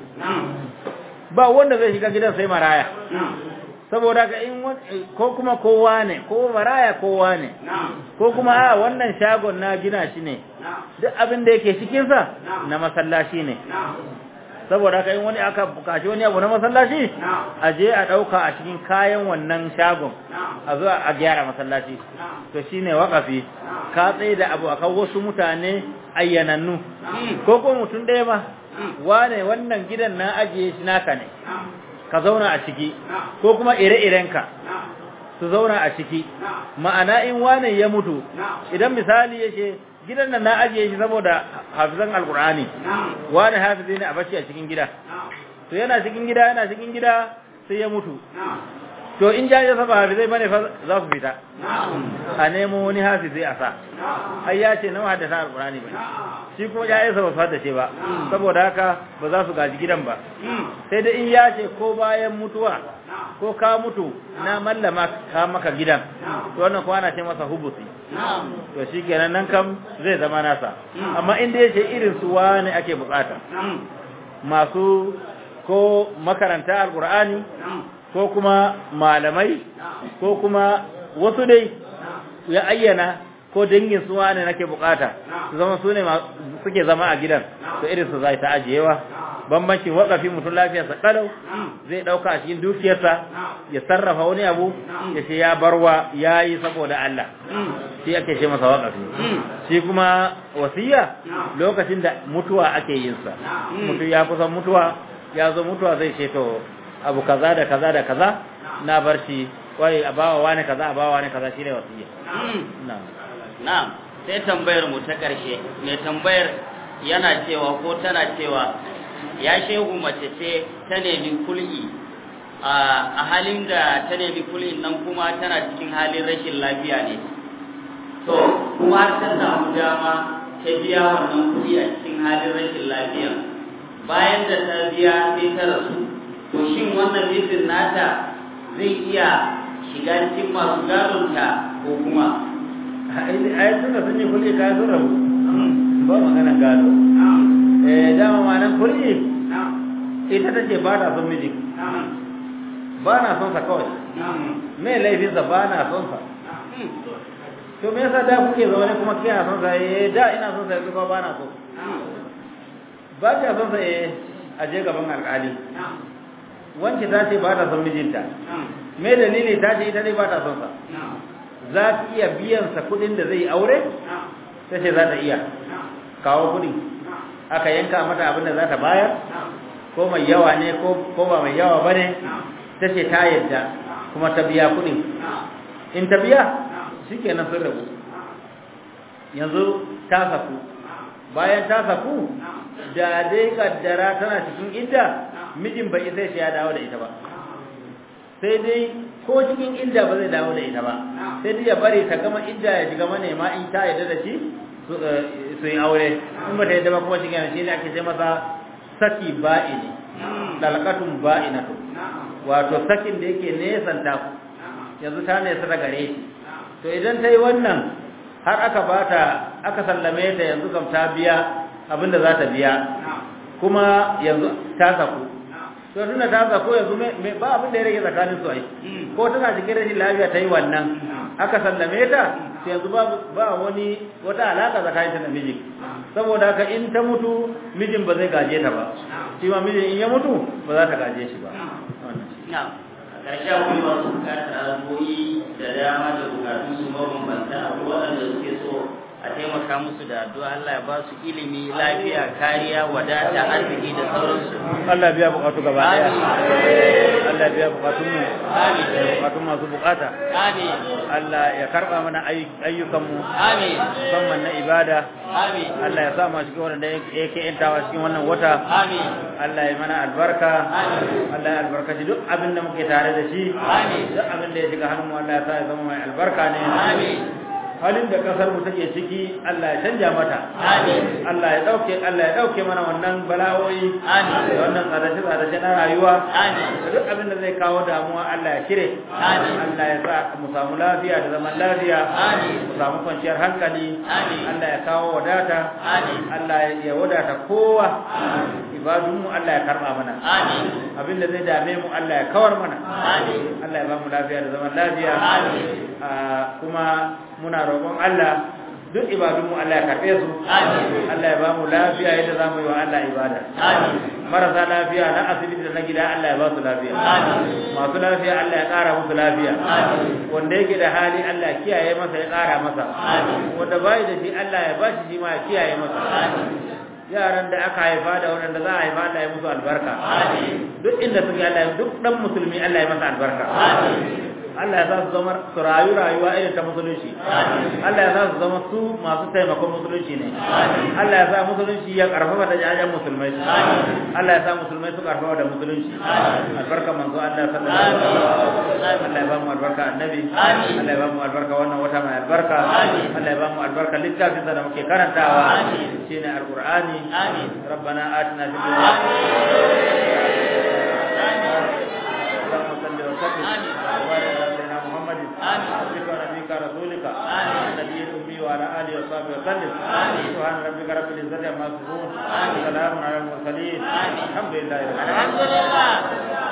ba wanda zai shiga gidan sai maraya saboda ka in ko kuma kowa ne ko maraya kowa ne ko kuma a wannan shagon na gina shi ne duk abin da yake cikinsa na masallaci ne saboda haka in wani aka bukaci wani abu na masallaci a je a ɗauka a cikin kayan wannan shagon a zo a gyara masallaci to shine wakafi ka tsaye da abu akan wasu mutane ayyanannu ko ko mutum ɗaya ba wane wannan gidan na ajiye shi naka ne ka zauna a ciki ko kuma ire-irenka su zauna a ciki ma'ana in wane ya mutu idan misali yake gidan nan na ajiye shi saboda hafizan alkur'ani wani hafizi ne a bashi a cikin gida to yana cikin gida yana cikin gida sai ya mutu to in jaje saba hafizai bane fa za su fita a nemo wani hafizi a sa ai ya ce nawa haddasa alkur'ani bane shi kuma ya isa ba su haddace ba saboda haka ba za su gaji gidan ba sai da in ya ce ko bayan mutuwa ko ka mutu na mallama ka maka gidan to wannan kuma ana ce masa hubusi to shikenan nan kam zai zama nasa amma inda yace irin su wani ake bukata masu ko makaranta alqur'ani ko kuma malamai ko kuma wasu dai ya ayyana ko dangin su wani nake bukata su zama su ne suke zama a gidan to irin su zai ta ajiyewa bambancin wakafi mutum lafiyarsa kalau zai dauka a cikin dukiyarsa ya sarrafa wani abu ya ce ya barwa ya yi saboda Allah shi ake ce masa wakafi shi kuma wasiya lokacin da mutuwa ake yin sa mutum ya kusan mutuwa ya zo mutuwa zai ce to abu kaza da kaza da kaza na bar shi wai a bawa wani kaza a bawa wani kaza shine wasiya na'am na'am sai tambayar mu ta karshe mai tambayar yana cewa ko tana cewa ya shehu mace ce ta nemi kul'i a halin da ta nemi kul'in nan kuma tana cikin halin rashin lafiya ne to kuma har ta samu dama ta biya wannan kuɗi a cikin halin rashin lafiya bayan da ta biya sai ta rasu to shin wannan mijin nata zai iya shiga cikin masu gadonta ko kuma ai tunda sun yi kul'i kayan sun rabu ba magana gado eh dama ma nan kul'i ita ta ce ba ta son miji ba na son sa kawai me laifinsa ba na son sa to me yasa da kuke zaune kuma kina son sa eh da ina son sa yanzu ba ba na so ba ta son sa eh a je gaban alƙali wanke ta ce ba ta son mijinta me dalili ta ce ita dai ba ta son sa za ki iya biyan sa kuɗin da zai aure ta ce za ta iya kawo kuɗi aka yanka mata abin da za ta bayar ko mai yawa ne ko ba mai yawa ba ne ta ce ta yadda kuma ta biya kuɗin in ta biya shi kenan sun rabu yanzu ta saku bayan ta saku da dai kaddara tana cikin idda mijin bai sai shi ya dawo da ita ba sai dai ko cikin idda ba zai dawo da ita ba sai dai ya bari ta gama idda ya shiga manema in ta yadda da shi su yi aure in ba ta yadda ba kuma shi shi ne ake sai masa saki ba'ini dalqatun ba'inatu wato sakin da yake nesan ta yanzu ta nesa da gare shi to idan ta yi wannan har aka bata aka sallame ta yanzu kam ta biya abinda za ta biya kuma yanzu ta saku to tunda ta saku yanzu ba abin da ya rage tsakanin su ai ko tana cikin rashin lafiya ta yi wannan aka sallame ta yanzu ba wani wata alaka tsakanin ta da miji saboda haka in ta mutu mijin ba zai gaje ta ba shi ma mijin in ya mutu ba za ta gaje shi ba ƙarshen kuma masu bukatar addu'o'i da dama da bukatun su mabambanta akwai waɗanda suke so a taimaka musu da addu'a Allah ya ba su ilimi lafiya kariya wadata arziki da sauransu Allah biya bukatu gaba daya Allah biya bukatun mu amin bukatun masu bukata amin Allah ya karba mana ayyukan mu amin musamman na ibada amin Allah ya sa mu cikin wanda yake yantawa cikin wannan wata amin Allah ya mana albarka Amin. Allah ya albarkaci duk abin da muke tare da shi Amin. duk abin da ya shiga hannun mu Allah ya sa ya zama mai albarka ne amin halin da kasar mu take ciki Allah ya canja mata Amin. Allah ya dauke Allah ya dauke mana wannan bala'o'i Amin. da wannan tsadace tsadace na rayuwa Amin. da duk abin da zai kawo damuwa Allah ya cire Amin. Allah ya sa mu samu lafiya da zaman lafiya Amin. mu samu kwanciyar hankali Amin. Allah ya kawo wadata Amin. Allah ya wadata kowa ibadunmu Allah ya karba mana Amin. abin da zai dame mu Allah ya kawar mana Amin. Allah ya ba mu lafiya da zaman lafiya Amin. Ah, kuma muna roƙon Allah duk ibadunmu Allah ya karɓe su Amin. Allah ya ba mu lafiya yadda za mu yi wa Allah ibada Amin. marasa lafiya na asibiti da na gida Allah ya ba su lafiya Amin. masu lafiya Allah ya ƙara musu lafiya Amin. wanda yake da hali Allah ya kiyaye masa ya ƙara masa Amin. wanda bai da shi Allah ya ba shi shi ma ya kiyaye masa Amin. yaran da aka haifa da waɗanda za a haifa Allah ya musu albarka Amin. duk inda suke Allah ya duk dan musulmi Allah ya masa albarka Amin. Allah ya sa su zama su rayu rayuwa irin ta musulunci Allah ya sa su zama su masu taimakon musulunci ne Allah ya sa musulunci ya karfafa da jajen musulmai Allah ya sa musulmai su karfafa da musulunci albarka manzo Allah sallallahu alaihi wasallam Allah ya ba mu albarka annabi Allah ya ba mu albarka wannan wata mai albarka Allah ya ba mu albarka littafin da muke karantawa shine alqur'ani Amin. ربنا آتنا في الدنيا اللهم صل وسلم آمين. وبارك على سيدنا محمد آمين. عبدك ونبيك رسولك آمين. النبي الأمي وعلى آله وصحبه وسلم آمين. سبحان ربك رب العزة عما يصفون آمين. سلام على المرسلين آمين. الحمد لله رب العالمين الحمد لله